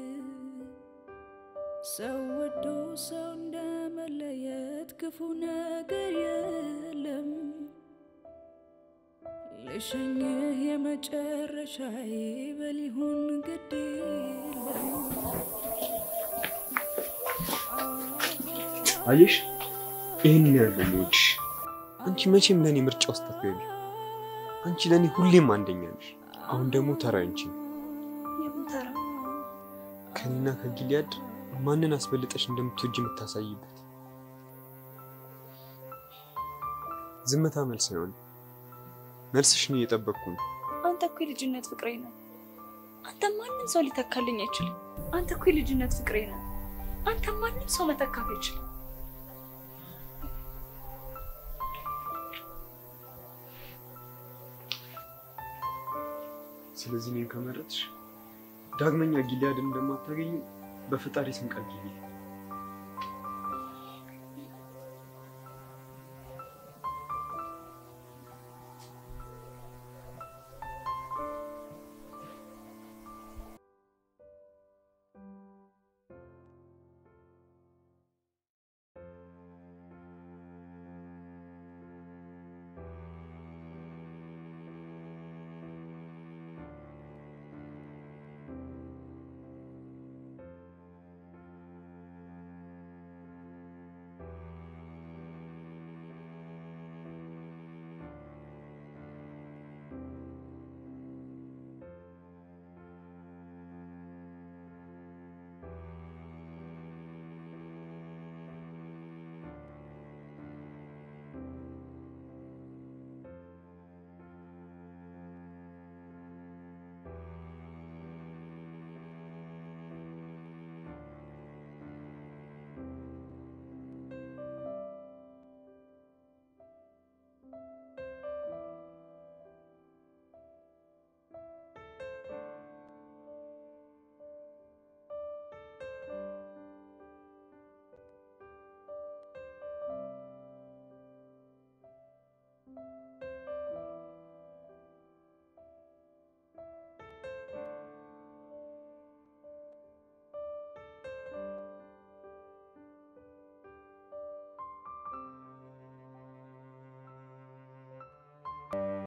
ሰው ወዶ ሰው እንደመለየት ክፉ ነገር የለም ልሸኝህ የመጨረሻዬ በሊሆን ግድ የለም አየሽ፣ ይህን ያለ ልጅ አንቺ መቼም ለእኔ ምርጫ ውስጥ አትገቢ። አንቺ ለእኔ ሁሌም አንደኛ ነሽ። አሁን ደግሞ ተራ አንቺ ነው። ከኔና ከጊሊያድ ማንን አስበልጠሽ እንደምትወጂ የምታሳይበት ዝምታ መልስ አይሆንም። መልስሽን እየጠበቅኩ ነው። አንተ እኮ የልጅነት ፍቅሬ ነው። አንተ ማንም ሰው ሊተካልኝ አይችልም። አንተ እኮ የልጅነት ፍቅሬ ነው። አንተ ማንም ሰው መተካት አይችልም። ስለዚህ እኔን ከመረጥሽ ዳግመኛ ጊሊያድን እንደማታገኙ በፈጣሪ ስም ቃል ግቢ።